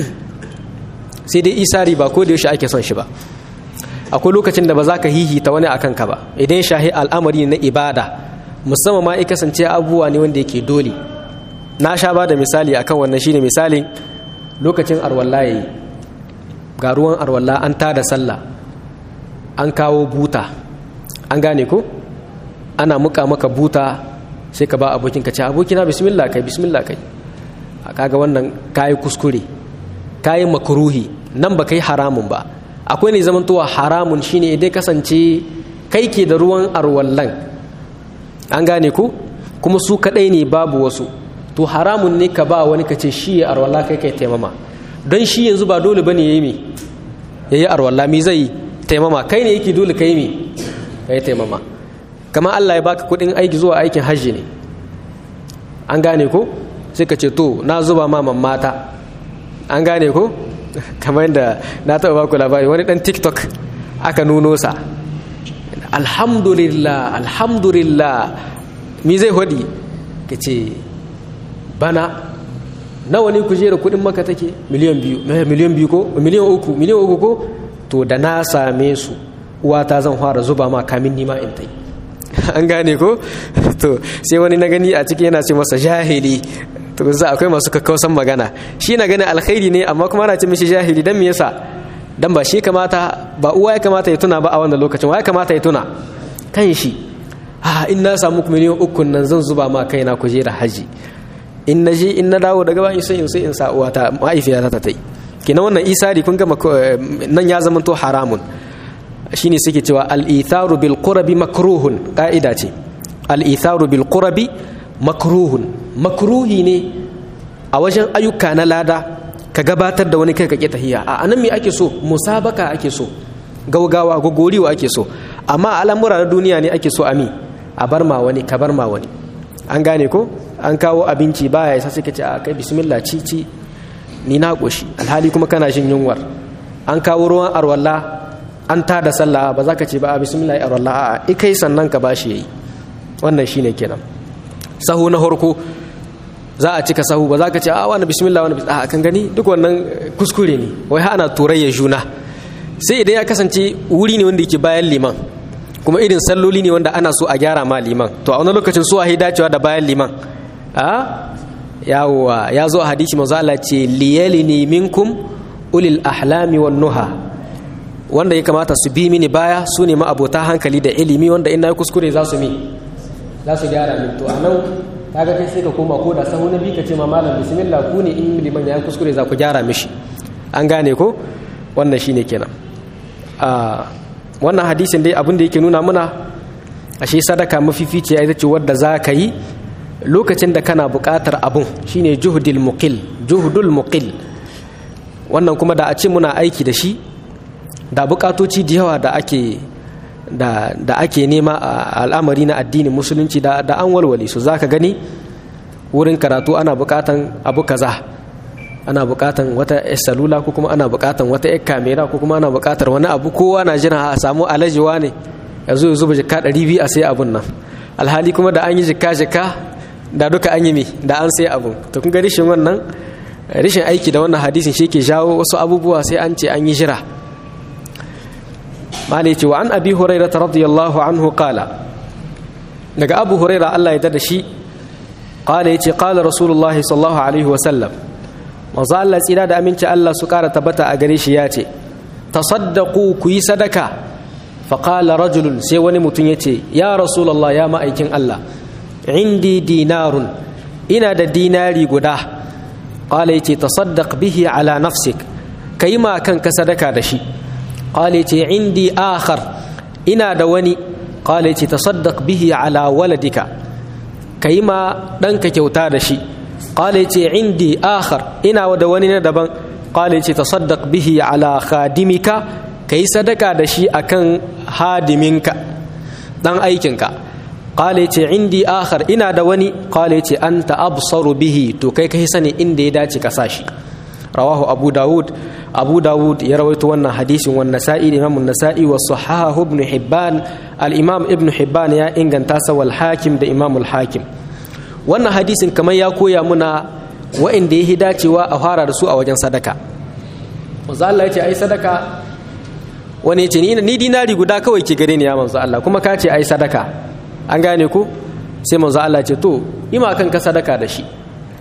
sai dai isari ba ko da yaushe ake son shi ba akwai lokacin da ba za ka hihita wani a kanka ba idan shahi al'amari na ibada musamman ma ya kasance abubuwa ne wanda yake dole na sha ba da misali akan wannan shine misalin lokacin arwalla yayi ga ruwan arwalla an tada sallah an kawo buta an gane ko ana muka maka buta sai ka ba abokin ka ce abokina bismillah kai bismillah kai kaga wannan kayi kuskure kayi makruhi nan ba kai haramun ba akwai ne zamantowa haramun shine idan kasance kai ke da ruwan arwallan an gane ku kuma su kadai ne babu wasu to haramun ne ka ba wani ka ce shi ya arwalla kai kai taimama don shi yanzu ba dole bane yayi me yayi arwalla mi zai taimama kai ne yake dole kai me kai taimama kama Allah ya baka kudin aiki zuwa aikin hajji ne an gane ko sai ka ce to na zuba ma mata an gane ko kamar yadda na taɓa baku labari wani ɗan tiktok aka nuno sa alhamdulillah alhamdulillah mi zai hudi ka ce bana nawa ne kujera kudin maka take miliyan biyu miliyan biyu ko miliyan uku miliyan uku ko to da na same su uwata zan fara zuba ma kamin nima in tai an gane ko to sai wani na gani a ciki yana ce masa jahili to za akwai masu kakkausan magana shi na ganin alkhairi ne amma kuma ana ce mishi jahili dan me yasa dan ba shi kamata ba uwa ya kamata ya tuna ba a wannan lokacin wa ya kamata ya tuna kan shi ah in na samu miliyan uku nan zan zuba ma kaina kujera haji in na je in na dawo daga bayan sai in sai in sa uwa ta mahaifiyata ta tai kina wannan isari kun gama nan ya zama to haramun shine suke cewa al-itharu bil qurbi makruhun ka'ida ce al-itharu bil qurbi makruhun makruhi ne a wajen ayyuka na lada ka gabatar da wani kai ka tahiya a anan me ake so musabaka ake so gaugawa gogoriwa ake so amma al'amura na duniya ne ake so ami a bar ma wani ka bar ma wani an gane ko an kawo abinci baya yasa sai ka ce a kai bismillah ci ci ni na koshi alhali kuma kana jin yunwar an kawo ruwan arwalla an ta da sallah ba za ka ce ba a bismillah arwalla a'a ikai sannan ka bashi yayi wannan shine kenan sahu na harko za a cika sahu ba za ka ce a wani bismillah wani bismillah a kan gani duk wannan kuskure ne wai ana turayya juna sai idan ya kasance wuri ne wanda yake bayan liman kuma irin salloli ne wanda ana so a gyara ma liman to a wani lokacin su a dacewa da bayan liman a yawowa ya zo a hadisi manzo Allah ce liyalini minkum ulil ahlami wan nuha wanda ya kamata su bi mini baya su ne ma abota hankali da ilimi wanda in na kuskure za su mi za su gyara min to a nan kaga kai sai ka koma ko da sahu na bi ka ce ma malam bismillah ku ne in liman ya kuskure za ku gyara mishi an gane ko wannan shine kenan a wannan hadisin dai abin da yake nuna muna ashe sadaka mafificiya ita ce wadda za ka yi lokacin da kana buƙatar abun shine juhudul muqil juhudul muqil wannan kuma da a ce muna aiki da shi da buƙatoci da yawa da ake da, da ake nema a al'amari na addinin musulunci da, da an walwale su za ka gani wurin karatu ana buƙatan abu kaza ana buƙatan wata salula ko kuma ana buƙatan wata yar kamera ko kuma ana buƙatar wani abu kowa na jira a samu alajiwa ne ya zo ya zuba jika ɗari biyu a sai abun nan alhali kuma da an yi jika jika da duka an yi mi da an sai abun to kun ga rishin wannan rishin aiki da wannan hadisin shi ke jawo wasu abubuwa sai an ce an yi jira malai ce wa an abi huraira radiyallahu anhu qala daga abu huraira Allah ya dada shi qala yace qala rasulullah sallallahu alaihi wa sallam manzo Allah tsira da aminci Allah su kara tabbata a gare shi yace tasaddaqu ku yi sadaka fa qala rajulun sai wani mutum yace ya rasulullah ya ma'aikin Allah indi dinarun ina da dinari guda qala yace tasaddaq bihi ala nafsik kai ma kanka sadaka da shi قال يتي عندي آخر إنا دواني قال يتي تصدق به على ولدك كيما دنك كيوتا دشي قال يتي عندي آخر إنا ودواني ندبن قال يتي تصدق به على خادمك كي صدق دشي أكن هادمك دان أيكنك قال يتي عندي آخر إنا دواني قال يتي أنت أبصر به تو كي كيسني إندي داتي كساشي رواه أبو داود أبو داود يروي وانا حديث والنسائي الإمام النسائي والصحاح ابن حبان الإمام ابن حبان يا إنغان تاسا والحاكم ده إمام الحاكم وانا حديث كما يكو يا منا وإن دي هداتي وأهارا رسوء وجن صدقة وزال الله يتي أي صدقة wani ce ni dinari guda kawai ke gare ni ya manzo Allah kuma ka ce ai sadaka an gane ku sai manzo Allah ce to ima kan ka sadaka da shi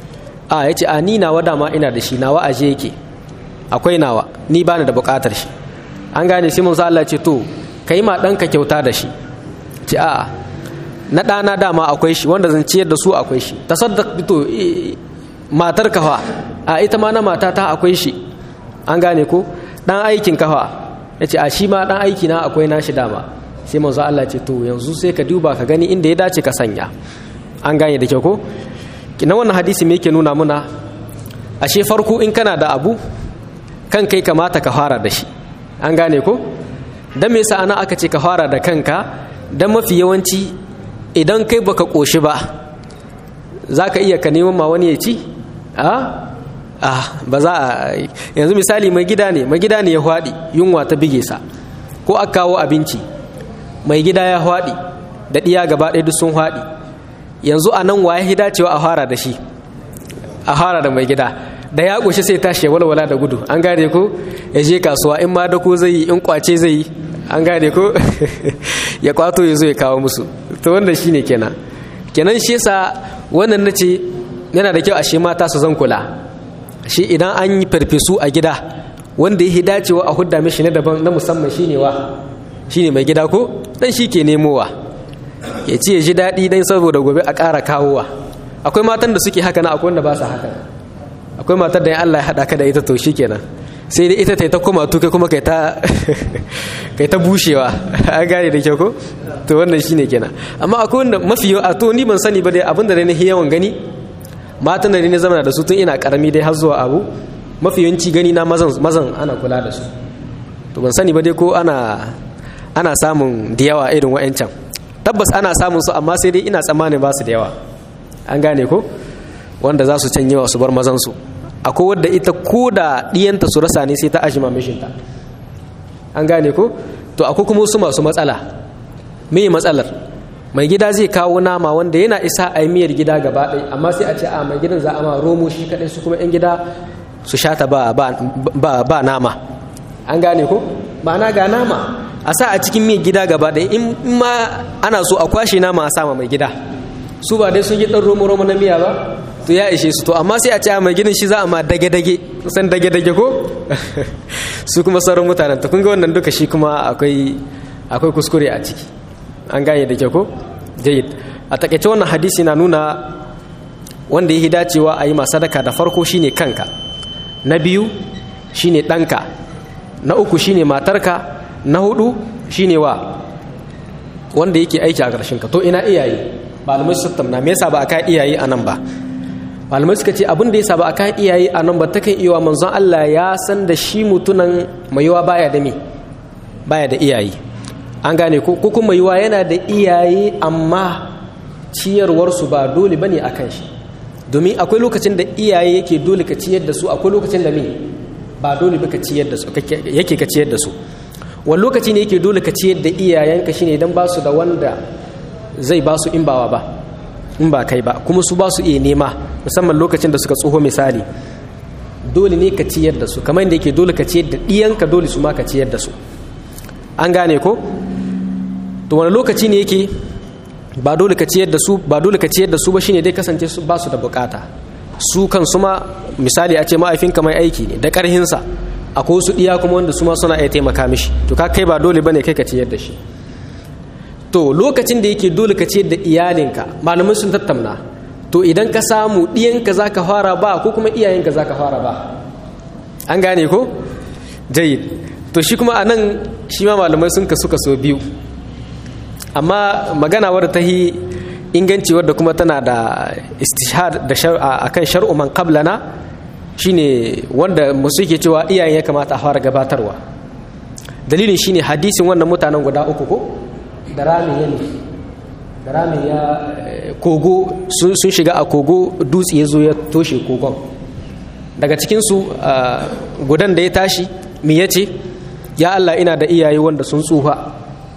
a ya ce a ni nawa dama ina da shi nawa aje yake akwai nawa ni bani da bukatar shi an gane sai mun Allah ce to kai ma ɗanka kyauta da shi ce a na ɗana dama akwai shi wanda zan ciyar da su akwai shi tasaddaq to matar kafa a ita ma na matata akwai shi an gane ko ɗan aikin kafa ya ce a shi ma ɗan aiki na akwai nashi dama sai manzo Allah ce to yanzu sai ka duba ka gani inda ya dace ka sanya an gane da kyau ko kina wannan hadisi me yake nuna muna ashe farko in kana da abu kan kai kamata ka fara da shi an gane ko dan me yasa ana aka ce ka fara da kanka dan mafi yawanci idan kai baka koshi ba zaka iya ka neman ma wani ya ci a ah ba za a yanzu misali mai gida ne mai gida ne ya hwadi yunwa ta bige sa ko aka kawo abinci mai gida ya hwadi da diya gaba ɗaya duk sun hwadi yanzu a nan waye dacewa a fara da shi a fara da mai gida da ya ƙoshi sai tashi ya walwala da gudu an gane ko ya je kasuwa in ma dako zai yi in kwace zai yi an gane ko ya kwato ya zo ya kawo musu to wanda shi ne kenan kenan shi yasa wannan na ce yana da kyau a shi mata su zan kula shi idan an yi farfesu a gida wanda ya dacewa a hudda mishi na daban na musamman shine wa shine mai gida ko dan shi ke nemowa ya ce ya ji daɗi dan saboda gobe a ƙara kawowa akwai matan da suke haka na akwai wanda ba su haka akwai matar da ya Allah ya haɗa ka da ita to shi kenan sai dai ita ta ta koma tuke kuma kai ta kai ta bushewa an gane da kyau ko to wannan shine kenan amma akwai wanda mafi a to ni ban sani ba dai abin da na yawan gani matan da ne zama da su tun ina karami dai har zuwa abu mafi yawanci gani na mazan mazan ana kula da su to ban sani ba dai ko ana ana samun da yawa irin wa'ancan tabbas ana samun su amma sai dai ina tsammanin ba su da yawa an gane ko wanda za su canye wa su bar mazansu akwai wadda ita ko da ɗiyanta su rasa ne sai ta ashima mishinta an gane ko to akwai kuma su masu matsala me matsalar mai gida zai kawo nama wanda yana isa a miyar gida gaba ɗaya amma sai a ce a mai gidan za a ma romo shi kaɗai su kuma 'yan gida su shata ba, ba, ba, nama an gane ko ma'ana ga nama a sa a cikin miyar gida gaba ɗaya in ma ana so a kwashe nama a sama mai gida su ba dai sun yi ɗan romo-romo na miya ba to ya ishe su to amma sai a ce mai ginin shi za a ma dage-dage san dage-dage ko su kuma sauran mutanen ta kun ga wannan duka shi kuma akwai akwai kuskure a ciki an gane da ke ko jayid a takaice wannan hadisi na nuna wanda ya dacewa a yi ma sadaka da farko shine kanka na biyu shine ɗanka na uku shine matarka na hudu shine wa wanda yake aiki a ƙarshen ka to ina iyaye malamai su tattauna me yasa ba a kai iyaye a nan ba malamai suka ce abin da yasa ba a kai iyaye a nan ba takan iya manzon Allah ya san da shi mutunan mai yawa baya da me baya da iyaye an gane ko ko kuma yiwa yana da iyaye amma ciyarwarsu ba dole bane akan shi domin akwai lokacin da iyaye yake dole ka ciyar da su akwai lokacin da me ba dole ba ka ciyar da su yake ka ciyar da su wani lokaci ne yake dole ka ciyar da iyayenka shine idan ba su da wanda zai ba su in bawa ba in ba kai ba kuma su ba su iya nema musamman lokacin da suka tsoho misali dole ne ka ciyar da su kamar yadda yake dole ka ciyar da ɗiyanka dole su ma ka ciyar da su an gane ko to wani lokaci ne yake ba dole ka ciyar da su ba dole ka ciyar da su ba shine dai kasance su ba su da bukata su kan su ma misali a ce ma'aifinka mai aiki ne da karhinsa akwai wasu iya kuma wanda su ma suna iya taimaka mishi to ka kai ba dole bane kai ka ciyar da shi to lokacin da yake dole ka ciyar da iyalinka malamai sun tattauna to idan ka samu ɗiyanka za ka fara ba ko kuma iyayenka za ka fara ba an gane ko jayid to shi kuma a nan shi ma malamai sun kasu kaso biyu amma magana wadda ta yi inganci wadda kuma tana da istishhad da akan shar'u man qablana shine wanda musu ke cewa iyayen ya kamata a fara gabatarwa dalilin shine hadisin wannan mutanen guda uku ko da rami ya da rami ya kogo sun shiga a kogo dutse ya zo ya toshe kogon daga cikinsu gudan da ya tashi mi ya ce ya Allah ina da iyaye wanda sun tsufa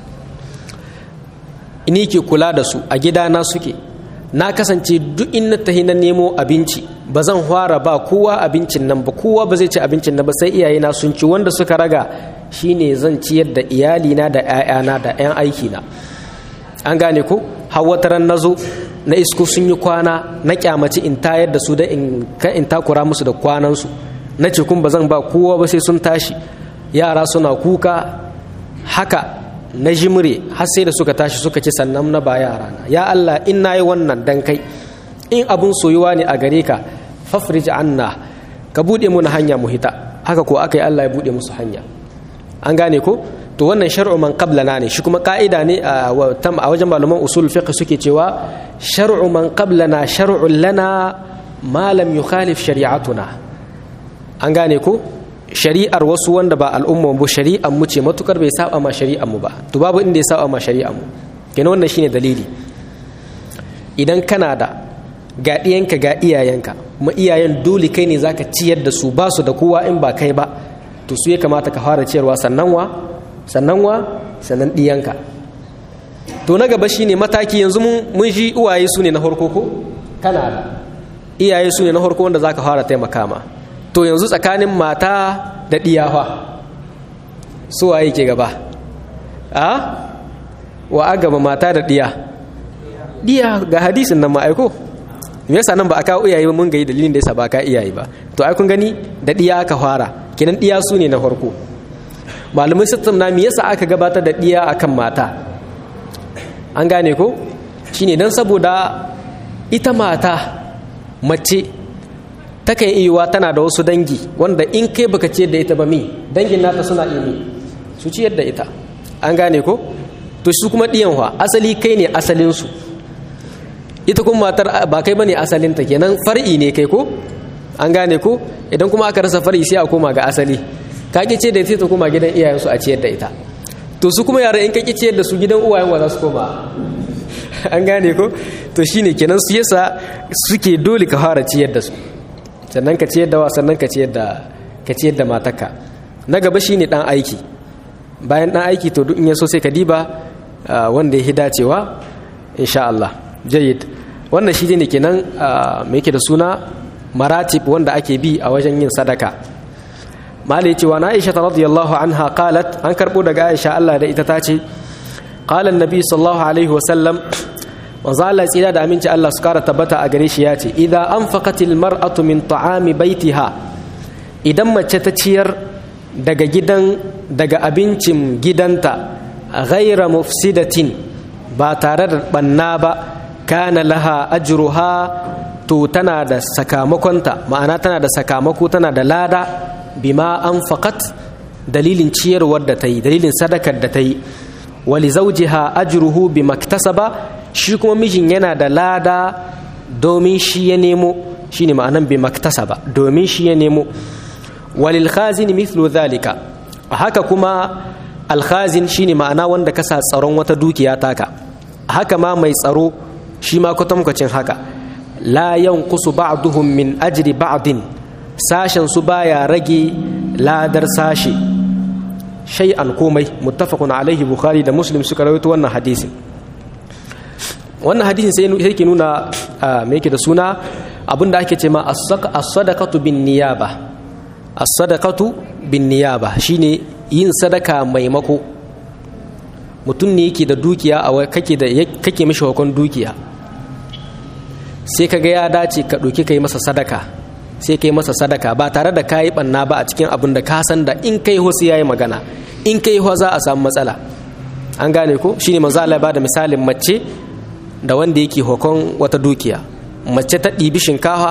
ni ke kula da su a gidana suke na kasance duk in na tahi na nemo abinci ba zan fara ba kowa abincin nan ba kowa ba zai ci abincin nan ba sai iyayena sun ci wanda suka raga shine zan ciyar da iyalina da 'ya'yana da 'yan aikina an gane ko hawataran na zo na isko sun yi kwana na kyamaci in tayar da su da in takura musu da kwanansu na ce kun ba zan ba kowa ba sai sun tashi yara suna kuka haka na jimre har sai da suka tashi suka ci sannan na ba yara na ya Allah in nayi wannan dan kai in abun soyuwa ne a gare ka fafrij anna ka bude mu na hanya mu hita haka ko aka yi Allah ya bude musu hanya an gane ko to wannan shar'u man qablana ne shi kuma ka'ida ne a wajen malaman usul fiqh suke cewa shar'u man qablana shar'un lana ma lam yukhalif shari'atuna an gane ko shari'ar wasu wanda ba al'umma mu shari'ar mu ce matukar bai saba ma shari'ar mu ba to babu inda ya saba ma shari'ar mu kenan wannan shine dalili idan kana da ga iyanka ga iyayenka kuma iyayen dole kai ne zaka ciyar da su ba su da kowa in ba kai ba to su ya kamata ka fara ciyarwa sannan wa sannan wa sannan diyanka to na gaba shine mataki yanzu mun shi uwaye su ne na farko ko kana da iyaye su ne na farko wanda zaka fara taimaka ma to yanzu tsakanin mata da ɗiyawa su waye ke gaba a wa a gaba mata da ɗiya ɗiya ga hadisin nan ma'aiko me yasa nan ba a kawo iyaye ba mun gayi dalilin da yasa ba ka iyaye ba to ai kun gani da ɗiya aka fara kenan ɗiya su ne na farko malamai sun na me yasa aka gabatar da ɗiya akan mata an gane ko shine dan saboda ita mata mace takan iya tana da wasu dangi wanda in kai baka ciyar da ita ba mi dangin nata suna iya mi su ciyar da ita an gane ko to su kuma ɗiyan wa asali kai ne asalinsu ita kuma matar ba kai bane asalinta kenan far'i ne kai ko an gane ko idan kuma aka rasa far'i sai a koma ga asali ka ki ce da ita ta koma gidan iyayensu a ciyar da ita to su kuma yara in ka ki ciyar da su gidan uwayen wa za su koma an gane ko to shine kenan su yasa suke dole ka fara ciyar da su sannan ka ciyar da wa sannan ka ciyar da ka ciyar da matarka na gaba shine dan aiki bayan dan aiki to duk in yaso sai ka diba wanda ya dacewa insha Allah jayyid wannan shi ne kenan me yake da suna maratib wanda ake bi a wajen yin sadaka mali cewa na Aisha radiyallahu anha qalat an karbo daga Aisha Allah da ita tace qala annabi sallallahu alaihi wasallam manzo Allah tsira da aminci Allah su kara tabbata a gare shi ya ce idza anfaqatil mar'atu min ta'ami baitiha idan mace ta ciyar daga gidan daga abincin gidanta ghaira mufsidatin ba tare da banna ba kana laha ajruha to tana da sakamakonta ma'ana tana da sakamako tana da lada bima anfaqat dalilin ciyarwar da ta yi dalilin sadakar da ta yi wali zawjiha ajruhu bi maktasaba shi kuma mijin yana da lada domin shi ya nemo shine ma'anan bi maktasaba domin shi ya nemo walil khazin mithlu dhalika haka kuma alkhazin shine ma'ana wanda ka sa tsaron wata dukiya taka haka ma mai tsaro shi ma kwatankwacin haka la yanqusu ba'duhum min ajri ba'din sashen su baya rage ladar sashe shay'an komai muttafaqun alaihi bukhari da muslim suka rawaito wannan hadisin wannan hadisin sai yake nuna me yake da suna abinda ake ce ma as-sadaqatu bin niyaba as-sadaqatu bin niyaba shine yin sadaka maimako mutum ne yake da dukiya a kake da kake mishi hukun dukiya sai kaga ya dace ka ɗauki kai masa sadaka sai kai masa sadaka ba tare da kayi banna ba a cikin abin da ka san da in kai ho sai yayi magana in kai ho za a samu matsala an gane ko shine manzo Allah ya bada misalin mace da wanda yake hukun wata dukiya mace ta ɗibi shinkafa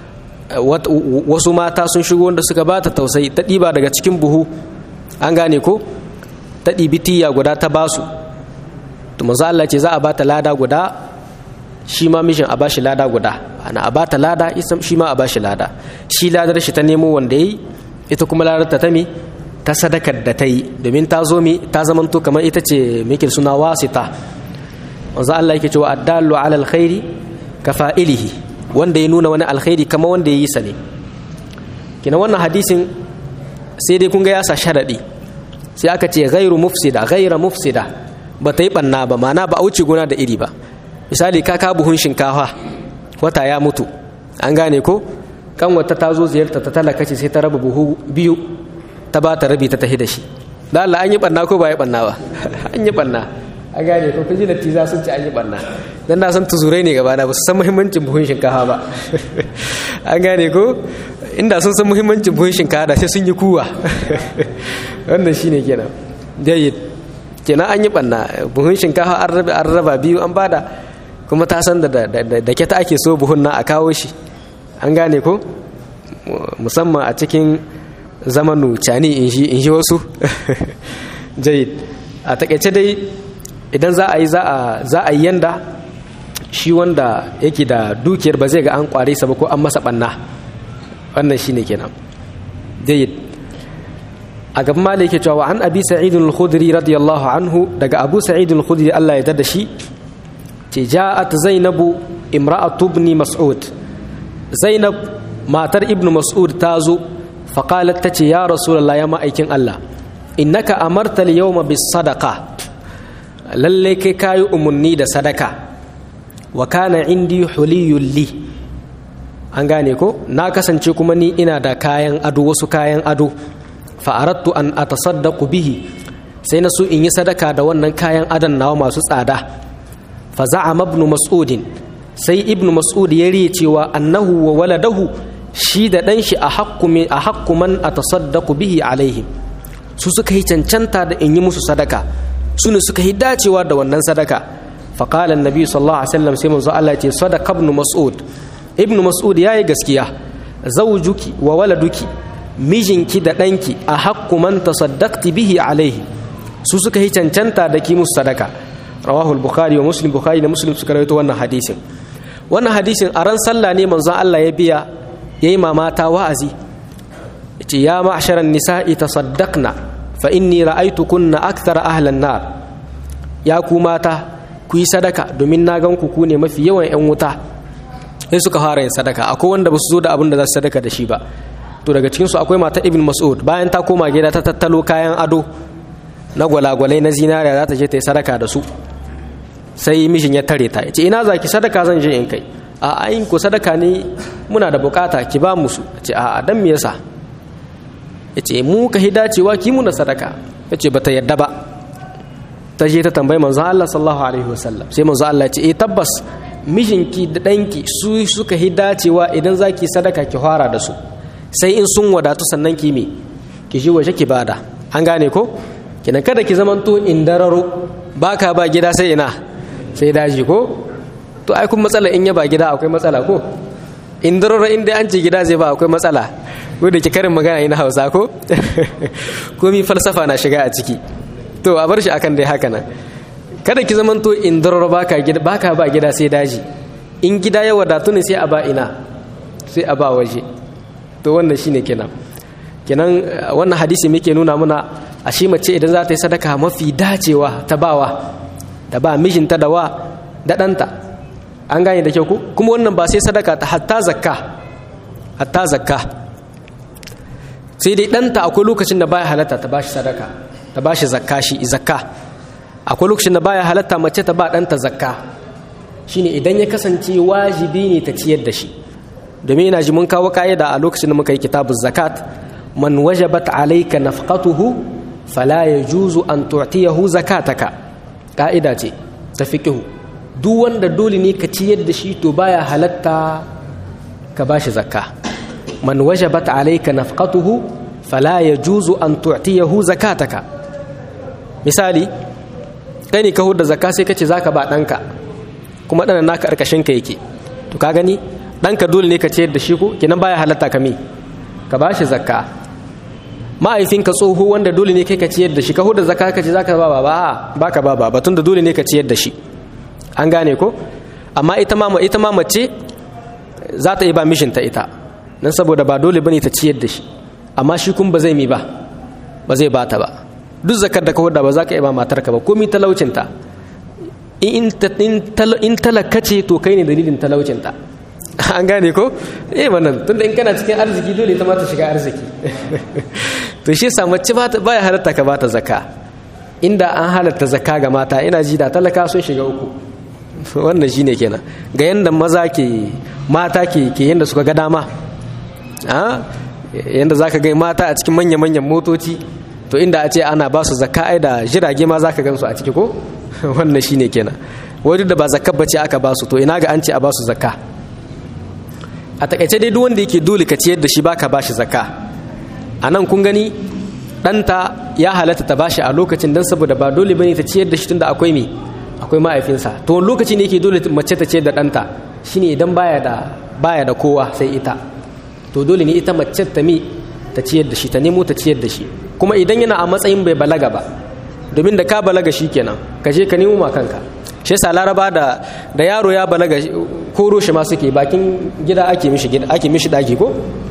wasu mata sun shigo wanda suka bata tausayi ta ɗiba daga cikin buhu an gane ko ta ɗibi tiya guda ta basu to manzo Allah ce za a bata lada guda shi ma mishin a bashi lada guda ana a bata lada shi ma a bashi lada shi ladar shi ta nemo wanda yayi ita kuma ladar ta me ta sadakar da ta yi domin ta zo mi ta zamanto kamar ita ce mikil suna wasita manzo Allah yake cewa addallu ala alkhairi kafa'ilihi wanda ya nuna wani alkhairi kamar wanda ya yi sa ne kina wannan hadisin sai dai kun ga ya sa sharadi sai aka ce ghairu mufsida ghaira mufsida ba ta yi banna ba mana ba a wuce gona da iri ba misali ka ka buhun shinkafa wata ya mutu an gane ko kan wata ta zo ziyarta ta talaka ce sai ta raba buhu biyu ta ba ta rabi ta tafi da shi da Allah an yi banna ko ba yi banna ba an yi banna an gane ko kaji natiza sun ci an yi banna dan na san tuzurai ne gaba na ba su san muhimmancin buhun shinkafa ba an gane ko inda sun san muhimmancin buhun shinkafa da sai sun yi kuwa wannan shine kenan jayyid kenan an yi banna buhun shinkafa an raba an raba biyu an bada kuma ta san da da ke ta ake so buhun na a kawo shi an gane ko musamman a cikin zamanu cani in shi in shi wasu jayyid a takaice dai idan za a yi za a yi yanda shi wanda yake da dukiyar ba zai ga an kware sa ba ko an masa banna wannan shine kenan jayyid a gaban mali yake cewa an abi sa'id al-khudri radiyallahu anhu daga abu sa'id al-khudri Allah ya dada shi ce ja'at zainabu imra'atu ibn mas'ud zainab matar ibn mas'ud ta zo fa qalat tace ya rasulullah ya ma'aikin Allah innaka amarta al-yawma bis sadaqa lalle kai kayi umunni da sadaka wa kana indi huliyul li an gane ko na kasance kuma ni ina da kayan ado wasu kayan ado fa'arattu an atasaddaqu bihi sai na so in yi sadaka da wannan kayan adon nawa masu tsada fa za'ama ibn mas'ud sai ibn mas'ud ya riye cewa annahu wa waladahu shi da dan shi a haqqu a haqqu man atasaddaqu bihi alaihim su suka yi cancanta da in yi musu sadaka su ne suka yi dacewa da wannan sadaka fa qala annabi sallallahu alaihi wasallam sai manzo Allah ya ce sadaqa ibn mas'ud ibn mas'ud yayi gaskiya zawjuki wa waladuki mijinki da ɗanki a haƙƙu man tasaddaqti bihi alaihi su suka yi cancanta da ki musu sadaka rawahu al-bukhari wa muslim bukhari da muslim suka rawaito wannan hadisin wannan hadisin a ran sallah ne manzon Allah ya biya yayi mamata wa'azi yace ya ma'sharan nisa'i tasaddaqna fa inni ra'aytukunna akthara ahlan nar ya ku mata ku yi sadaka domin na gan ku ku ne mafi yawan yan wuta sai suka fara yin sadaka akwai wanda ba su zo da abin da za su sadaka da shi ba to daga cikinsu akwai mata ibn mas'ud bayan ta koma gida ta tattalo kayan ado na gwalagwalai na zinariya za ta je ta yi sadaka da su sai mishin ya tare ta ce ina za ki sadaka zan je in kai a ayin ku sadaka ne muna da bukata ki ba musu ce a dan me yasa ya ce mu ka hida cewa ki muna sadaka ya ce bata yadda ba ta je ta tambayi manzon Allah sallallahu alaihi wasallam sai manzon Allah ya ce eh tabbas mijinki da danki su suka hida cewa idan zaki sadaka ki fara da su sai in sun wadatu sannan ki me ki ji waje ki bada an gane ko kina kada ki zamanto indararo baka ba gida sai ina sai daji ko to ai kun matsala in ya ba gida akwai matsala ko indararo inda an ce gida zai ba akwai matsala ko da ki karin magana ina Hausa ko komi falsafa na shiga a ciki to a bar shi akan dai haka nan kada ki zamanto indarar baka gida baka ba gida sai daji in gida ya wadatu ne sai a ba ina sai a ba waje to wannan shine kenan kenan wannan hadisi muke nuna muna a shi mace idan za ta yi sadaka mafi dacewa ta bawa da ba mijinta da wa da ɗanta an gane da kyau ku kuma wannan ba sai sadaka ta hatta zakka hatta zakka sai dai ɗanta akwai lokacin da baya halatta ta bashi sadaka ta bashi zakka shi zakka akwai lokacin da baya halatta mace ta ba ɗanta zakka shine idan ya kasance wajibi ne ta ciyar da shi domin ina ji mun kawo ka'ida a lokacin da muka yi kitabun zakat man wajabat alayka nafqatuhu fala yajuzu an tu'tiyahu zakataka ka'ida ce ta fiqhu duk wanda dole ne ka ciyar da shi to baya halatta ka bashi zakka man wajabat alayka nafqatuhu fala yajuzu an tu'tiyahu zakataka misali kai ne ka hudda zakka sai kace zaka ba danka kuma ɗanan naka ƙarƙashin ka yake to ka gani ɗanka dole ne ka ciyar da shi ko kenan baya halatta ka me ka bashi zakka ma'aifinka tsoho wanda dole ne kai ka ciyar da shi ka huda zakka ka ce zaka ba baba ba ka ba baba tunda dole ne ka ciyar da shi an gane ko amma ita ma ita ma mace za ta yi ba mishinta ita dan saboda ba dole bane ta ciyar da shi amma shi kun ba zai mi ba ba zai bata ba duk zakar da ka huda ba za ka yi ba matarka ba komi talaucinta in talaka ce to kai ne dalilin talaucinta an gane ko eh wannan tunda in kana cikin arziki dole ta mata shiga arziki to shi sa mace baya halatta ka bata zakka inda an halatta zakka ga mata ina ji da talaka sun shiga uku wannan shine kenan ga yanda maza ke mata ke ke yanda suka ga dama a yanda zaka ga mata a cikin manya manyan motoci to inda a ce ana ba su zakka ai da jirage ma zaka gansu a ciki ko wannan shine kenan wani da ba zakka bace aka ba su to ina ga an ce a ba su zakka a takaice dai duk wanda yake dole ka ciyar da shi baka bashi zakka a nan kun gani ɗanta ya halatta ta bashi a lokacin dan saboda ba dole bane ta ciyar da shi tunda akwai me akwai ma'aifinsa to wani lokaci ne yake dole mace ta ciyar da ɗanta shine idan baya da baya da kowa sai ita to dole ne ita mace ta mi ta ciyar da shi ta nemo ta ciyar da shi kuma idan yana a matsayin bai balaga ba domin da ka balaga shi kenan ka je ka nemo ma kanka shi yasa laraba da da yaro ya balaga koro shi ma suke bakin gida ake mishi gida ake mishi daki ko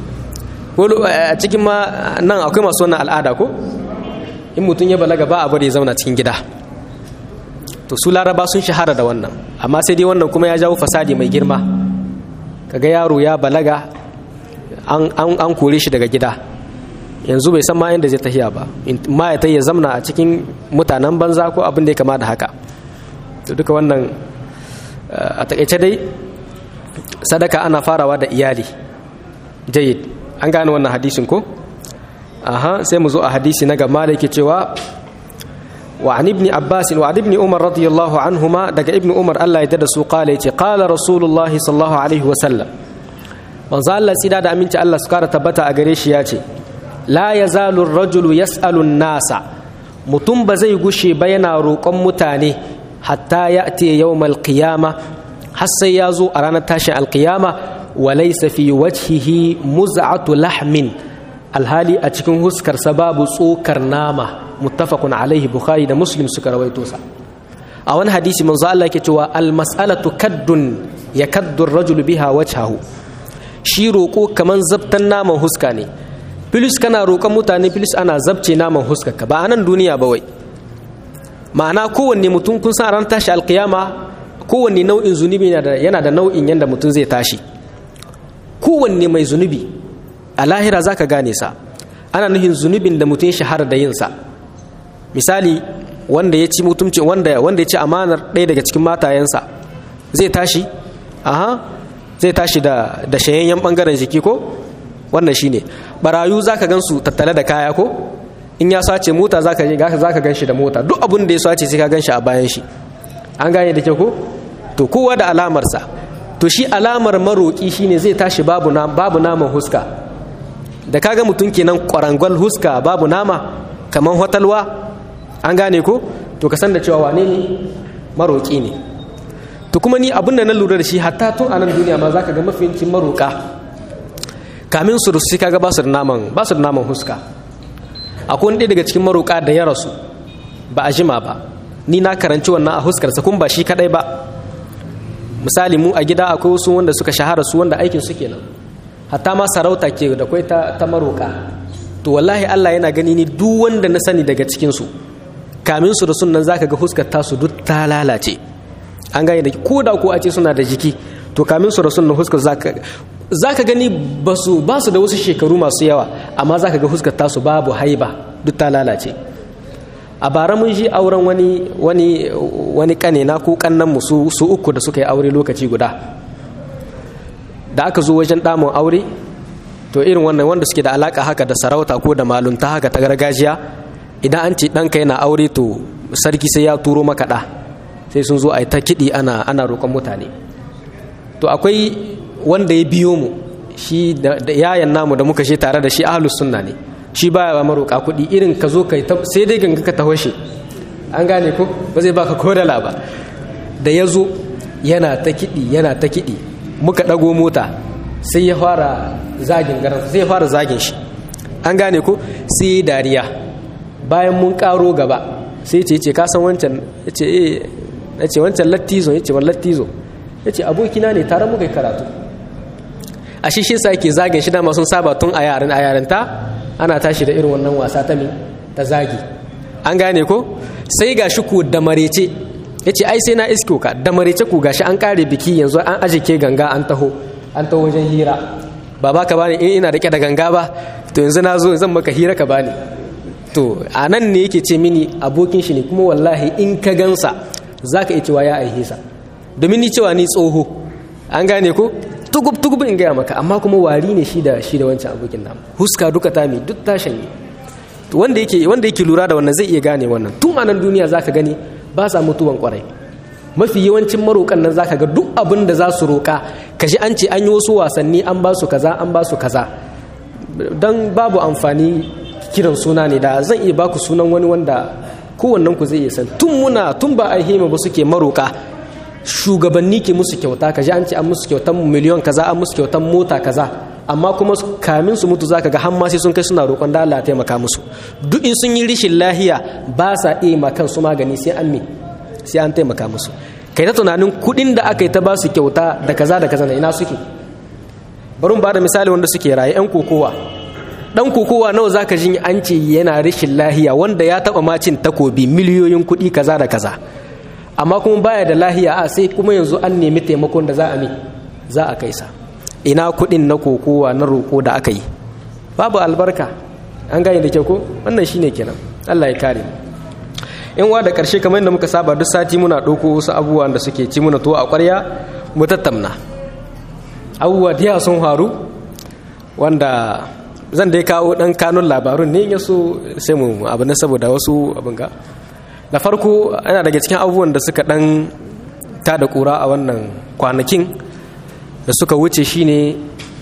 a cikin ma nan akwai masu wannan al'ada ko in mutum ya balaga ba a bari ya zauna cikin gida to su laraba sun shahara da wannan amma sai dai wannan kuma ya jawo fasadi mai girma kaga yaro ya balaga an an kore shi daga gida yanzu bai san ma inda zai tahiya ba ma ya ya zamna a cikin mutanen banza ko abin da ya kama da haka to duka wannan a takaice dai sadaka ana farawa da iyali jayyid an gane wannan hadisin ko aha sai mu zo a hadisi na gaba da yake cewa wa an ibni abbas wa an ibni umar radiyallahu anhuma daga ibni umar Allah ya dada su qala yace qala rasulullah sallallahu alaihi wa sallam manzo Allah tsida da aminci Allah su kara tabbata a gare shi yace la yazalu ar-rajulu yas'alu an-nasa mutum ba zai gushe ba yana roƙon mutane hatta ya'ti yawmal qiyama har sai ya zo a ranar tashin alqiyama wa laysa fi wajhihi muz'atu lahmin alhali a cikin huskarsa babu tsokar nama muttafaqun alaihi bukhari da muslim suka rawaito sa a wani hadisi manzo Allah yake cewa al mas'alatu kaddun yakaddu ar-rajulu biha wajhahu shi roko kaman zabtan naman huska ne filis kana roƙon mutane filis ana zabce naman huskarka ba a nan duniya ba wai ma'ana kowanne mutum kun san ran tashi alkiyama kowanne nau'in zunubi yana da nau'in yanda mutum zai tashi kowanne mai zunubi a lahira za ka gane sa ana nufin zunubin da mutum shahara da yinsa misali wanda ya ci mutumci wanda wanda ya ci amanar ɗaya daga cikin matayensa zai tashi aha zai tashi da da shayayyen bangaren jiki ko wannan shine barayu zaka gansu tattale da kaya ko in ya sace mota zaka je zaka ganshi da mota duk abin da ya sace sai ka ganshi a bayan shi an gane da ke ko to kowa da alamarsa to shi alamar maroki shine zai tashi babu na babu naman huska da kaga mutum kenan kwarangwal huska babu nama kaman hotalwa an gane ko to ka san da cewa wane ne maroki ne to kuma ni abin da na lura da shi hatta tun a nan duniya ma zaka ga mafiyancin maroka kamin su rusu kaga ba su da naman ba su da naman huska akwai wani daga cikin maroka da ya rasu ba a jima ba ni na karanci wannan a huskarsa kun ba shi kadai ba misali mu a gida akwai wasu wanda suka shahara su wanda aikin su kenan hatta ma sarauta ke da kwai ta, ta maroka to wallahi Allah yana gani ni duk wanda na sani daga cikin su kamin su da sunan zaka ga huskar tasu duk ta lalace an gane da ko da ko a ce suna da jiki to kamin su da sunan huskar zaka zaka gani basu ba su da wasu shekaru masu yawa amma zaka ga huskar tasu babu haiba duk ta lalace a bara mun ji auren wani wani wani kane na ko kannan mu su, su uku da suka yi aure lokaci guda da aka zo wajen damun aure to irin wannan wanda suke da alaka haka da sarauta ko da malunta haka ta gargajiya idan an ce ɗanka yana aure to sarki sai ya turo maka ɗa sai sun zo a yi ta kiɗi ana ana roƙon mutane to akwai wanda ya biyo mu shi da yayan namu da muka je tare da shi ahlus sunna ne shi baya ba maroƙa kuɗi irin ka zo kai sai dai ganga ka taho shi an gane ko ba zai baka ko dala ba da ya zo yana ta kiɗi yana ta kiɗi muka ɗago mota sai ya fara zagin garan sai ya fara zagin shi an gane ko sai ya dariya bayan mun ƙaro gaba sai ce ce ka san wancan ya ce eh ya ce wancan lattizo ya ce wa lattizo ya ce abokina ne tare muka yi karatu a shi shi sa yake zagin shi dama sun saba tun a yaran a yaranta ana tashi da irin wannan wasa ta mi ta zagi an gane ko sai ga shi ku da marece ya ce ai sai na isko ka da marece ku gashi an kare biki yanzu an aje ke ganga an taho an taho wajen hira ba ba ka bani in ina rike da ganga ba to yanzu na zo zan maka hira ka bani to a nan ne yake ce mini abokin shi ne kuma wallahi in ka gansa za ka iya cewa ya aihe sa domin ni cewa ni tsoho an gane ko tugub tugub in gaya maka amma kuma wari ne shi da shi da wancan abokin namu huska duka ta mi duk tashin ne wanda yake wanda yake lura da wannan zai iya gane wannan tun a nan duniya zaka gani ba sa mutuwan kwarai mafi yawancin maroƙan nan zaka ga duk abin da za su roƙa kaji an ce an yi wasu wasanni an ba su kaza an ba su kaza don babu amfani kiran suna ne da zan iya baku sunan wani wanda kowannen ku zai iya san tun muna tun ba a hima ba suke maroƙa shugabanni ke musu kyauta kaji an ce an musu kyautan miliyon kaza an musu kyautan mota kaza amma kuma kamin su mutu zaka ga hamma sai sun kai suna roƙon da Allah taimaka musu duk in sun yi rishin lahiya ba sa iya ma kansu magani sai an me sai an taimaka musu kai ta tunanin kuɗin da aka yi ta ba su kyauta da kaza da kaza na ina suke bari mu bada misali wanda suke raye yan kokowa dan kokowa nawa zaka jin an ce yana rishin lahiya wanda ya taba macin takobi miliyoyin kuɗi kaza da kaza amma kuma baya da lahiya a sai kuma yanzu an nemi taimakon da za a mi za a kai sa ina kuɗin na kokowa na roƙo da aka yi babu albarka an gane da kyau ko wannan shine kenan Allah ya kare in wa da ƙarshe kamar yadda muka saba duk sati muna ɗauko wasu abubuwan da suke ci muna to a ƙwarya mu tattamna abubuwa da sun faru wanda zan dai kawo ɗan kanun labarun ne ya so sai mu abu na saboda wasu abin ga da farko ana daga cikin abubuwan da suka ɗan ta da ƙura a wannan kwanakin da suka wuce shine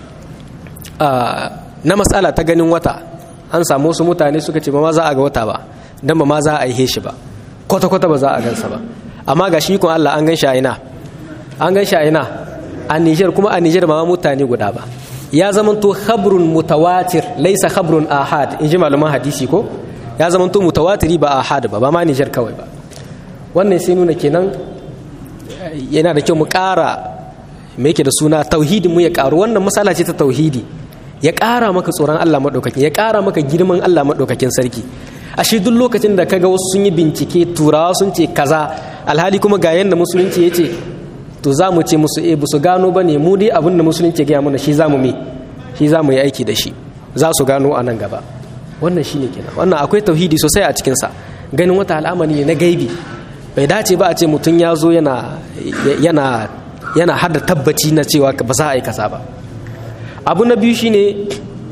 na matsala ta ganin wata an samu wasu mutane suka ce ba ma za a ga wata ba don ba ma za a yi shi ba kwata-kwata ba za a gansa ba amma ga shi kun Allah an gan shi a ina an gan shi a ina a Nijar kuma a Nijar ba mutane guda ba ya zamanto khabrun mutawatir laisa khabrun ahad in ji malaman hadisi ko ya zamanto mutawatiri ba ahad ba ba ma Nijar kawai ba wannan sai nuna kenan yana da kyau mu ƙara me yake da suna tauhidin mu ya ƙaru wannan masala ce ta tauhidi ya ƙara maka tsoron Allah maɗaukakin ya ƙara maka girman Allah maɗaukakin sarki ashe duk lokacin da kaga wasu sun yi bincike turawa sun ce kaza alhali kuma ga yanda musulunci ya ce to za mu ce musu eh su gano ba ne mu dai abin da musulunci ya gaya mana shi za mu me shi za mu yi aiki da shi za su gano a nan gaba wannan shine kenan wannan akwai tauhidi sosai a cikinsa ganin wata al'amari ne na gaibi bai dace ba a ce mutum ya zo yana yana yana hada tabbaci na cewa ba za a yi kasa ba abu na biyu shine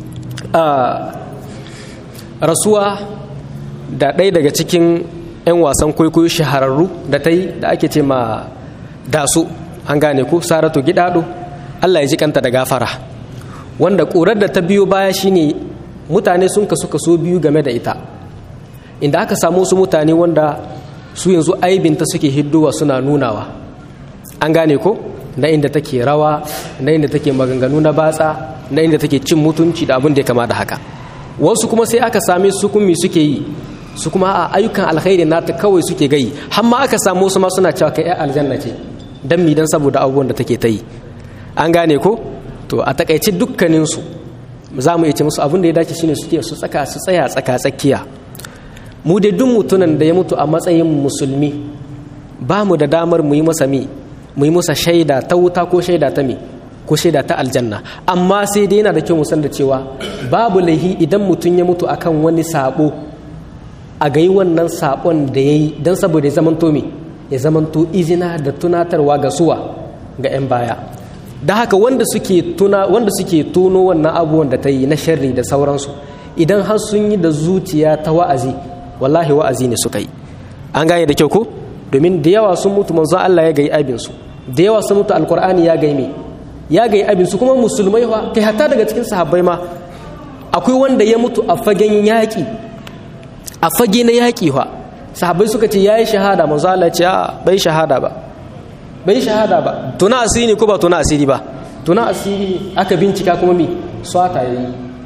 rasuwa da ɗaya daga cikin 'yan wasan kwaikwayo shahararru da ta yi da ake ce ma dasu an gane ku saratu gidado allah ya ji kanta da gafara wanda ƙurar da ta biyo baya shine mutane sun kasu kaso biyu game da ita inda aka samu su mutane wanda su yanzu aibinta suke hiddowa suna nunawa an gane ko na inda take rawa na inda take maganganu na batsa na inda take cin mutunci da abin da ya kama da haka wasu kuma sai aka same su kumi suke yi su kuma a ayyukan alkhairi nata kawai suke gayi har ma aka samu su ma suna cewa kai aljanna ce dan mi dan saboda abubuwan da take ta yi an gane ko to a takaice dukkanin su za mu iya ce musu abin da ya dace shine suke su tsaka su tsaya tsaka tsakiya mu dai duk mutunan da ya mutu a matsayin musulmi ba mu da damar mu yi masa mi mu yi masa shaida ta wuta ko shaida ta mi ko shaida ta aljanna amma sai dai yana da kyau mu san da cewa babu laihi idan mutum ya mutu akan wani sabo a gai wannan sabon da ya yi don saboda ya zamanto me ya zamanto izina da tunatarwa ga suwa ga 'yan baya da haka wanda suke tuna wanda suke tono wannan abubuwan da ta yi na sharri da sauransu idan har sun yi da zuciya ta wa'azi wallahi wa'azi ne suka yi an gane da kyau ko domin da yawa sun mutu manzon Allah ya gai abin su da yawa sun mutu alkur'ani ya gai me ya gai abin su kuma musulmai fa kai hatta daga cikin sahabbai ma akwai wanda ya mutu a fagen yaƙi a fage na yaƙi fa sahabbai suka ce yayi shahada manzo Allah ya ce a bai shahada ba bai shahada ba tuna asiri ko ba tuna asiri ba tuna asiri aka bincika kuma mi swata yayi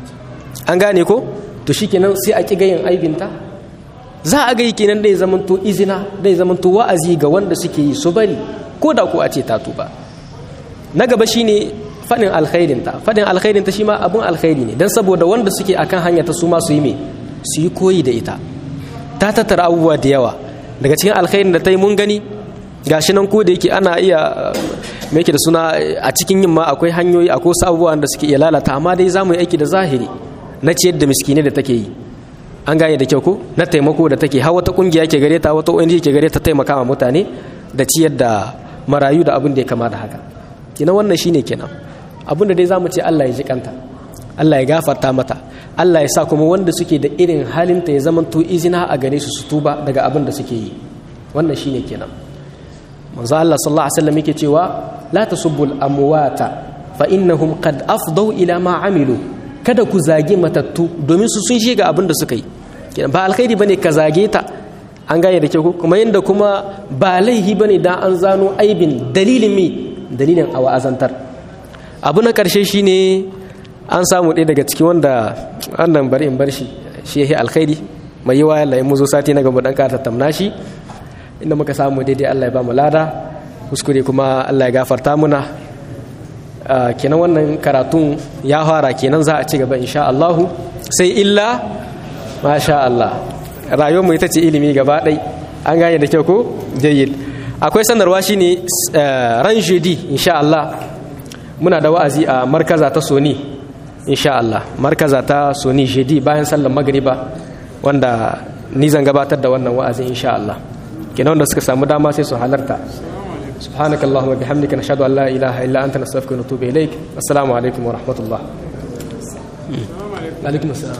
an gane ko to shikenan sai a kiga yin aibinta za a gai kenan dai zamanto izina dai zamanto wa'azi ga wanda suke yi su bari ko da ko a ce ta tuba na gaba shine fadin alkhairin ta fadin alkhairin ta shi ma abun alkhairi ne dan saboda wanda suke akan hanya ta su ma su yi me su yi koyi da ita ta tattara abubuwa da yawa daga cikin alkhairin da ta yi mun gani gashi nan ko da yake ana iya me yake da suna a cikin yin ma akwai hanyoyi akwai wasu abubuwan da suke iya lalata amma dai za mu yi aiki da zahiri na ciyar da miskinai da take yi an gane da kyau ko na taimako da take har wata kungiya ke gare ta wata ONG ke gare ta taimaka ma mutane da ciyar da marayu da abin da ya kama da haka kina wannan shine kenan abin da dai zamu ce Allah ya ji kanta Allah ya gafarta mata Allah ya sa kuma wanda suke da irin halinta ya zamanto izina a gare su su tuba daga abin da suke yi wannan shine kenan manzo Allah sallallahu alaihi wasallam yake cewa la tasubbul amwata fa innahum qad afdau ila ma amilu kada ku zage matattu domin su sun shiga abin da suka yi ba alkhairi bane ka zage ta an gane da ke ku kuma yanda kuma ba laihi bane dan an zano aibin dalilin mi dalilin a wa'azantar abu na karshe shine an samu ɗaya daga ciki wanda wannan bari in bar shi shi yahi alkhairi mai yiwa yalla mu zo sati na gaba dan ka tattauna shi inda muka samu daidai Allah ya ba mu lada kuskure kuma Allah ya gafarta muna kenan wannan karatun ya fara kenan za a ci gaba insha Allahu sai illa masha Allah rayuwarmu ita ce ilimi gaba ɗai an gane da kyau ko jayyid akwai sanarwa shine ran jeudi insha Allah muna da wa'azi a markaza ta Sony insha Allah markaza ta Sony jeudi bayan sallar magriba wanda ni zan gabatar da wannan wa'azi insha Allah kenan wanda suka samu dama sai su halarta سبحانك اللهم وبحمدك نشهد ان لا اله الا انت نستغفرك ونتوب اليك السلام عليكم ورحمه الله وعليكم السلام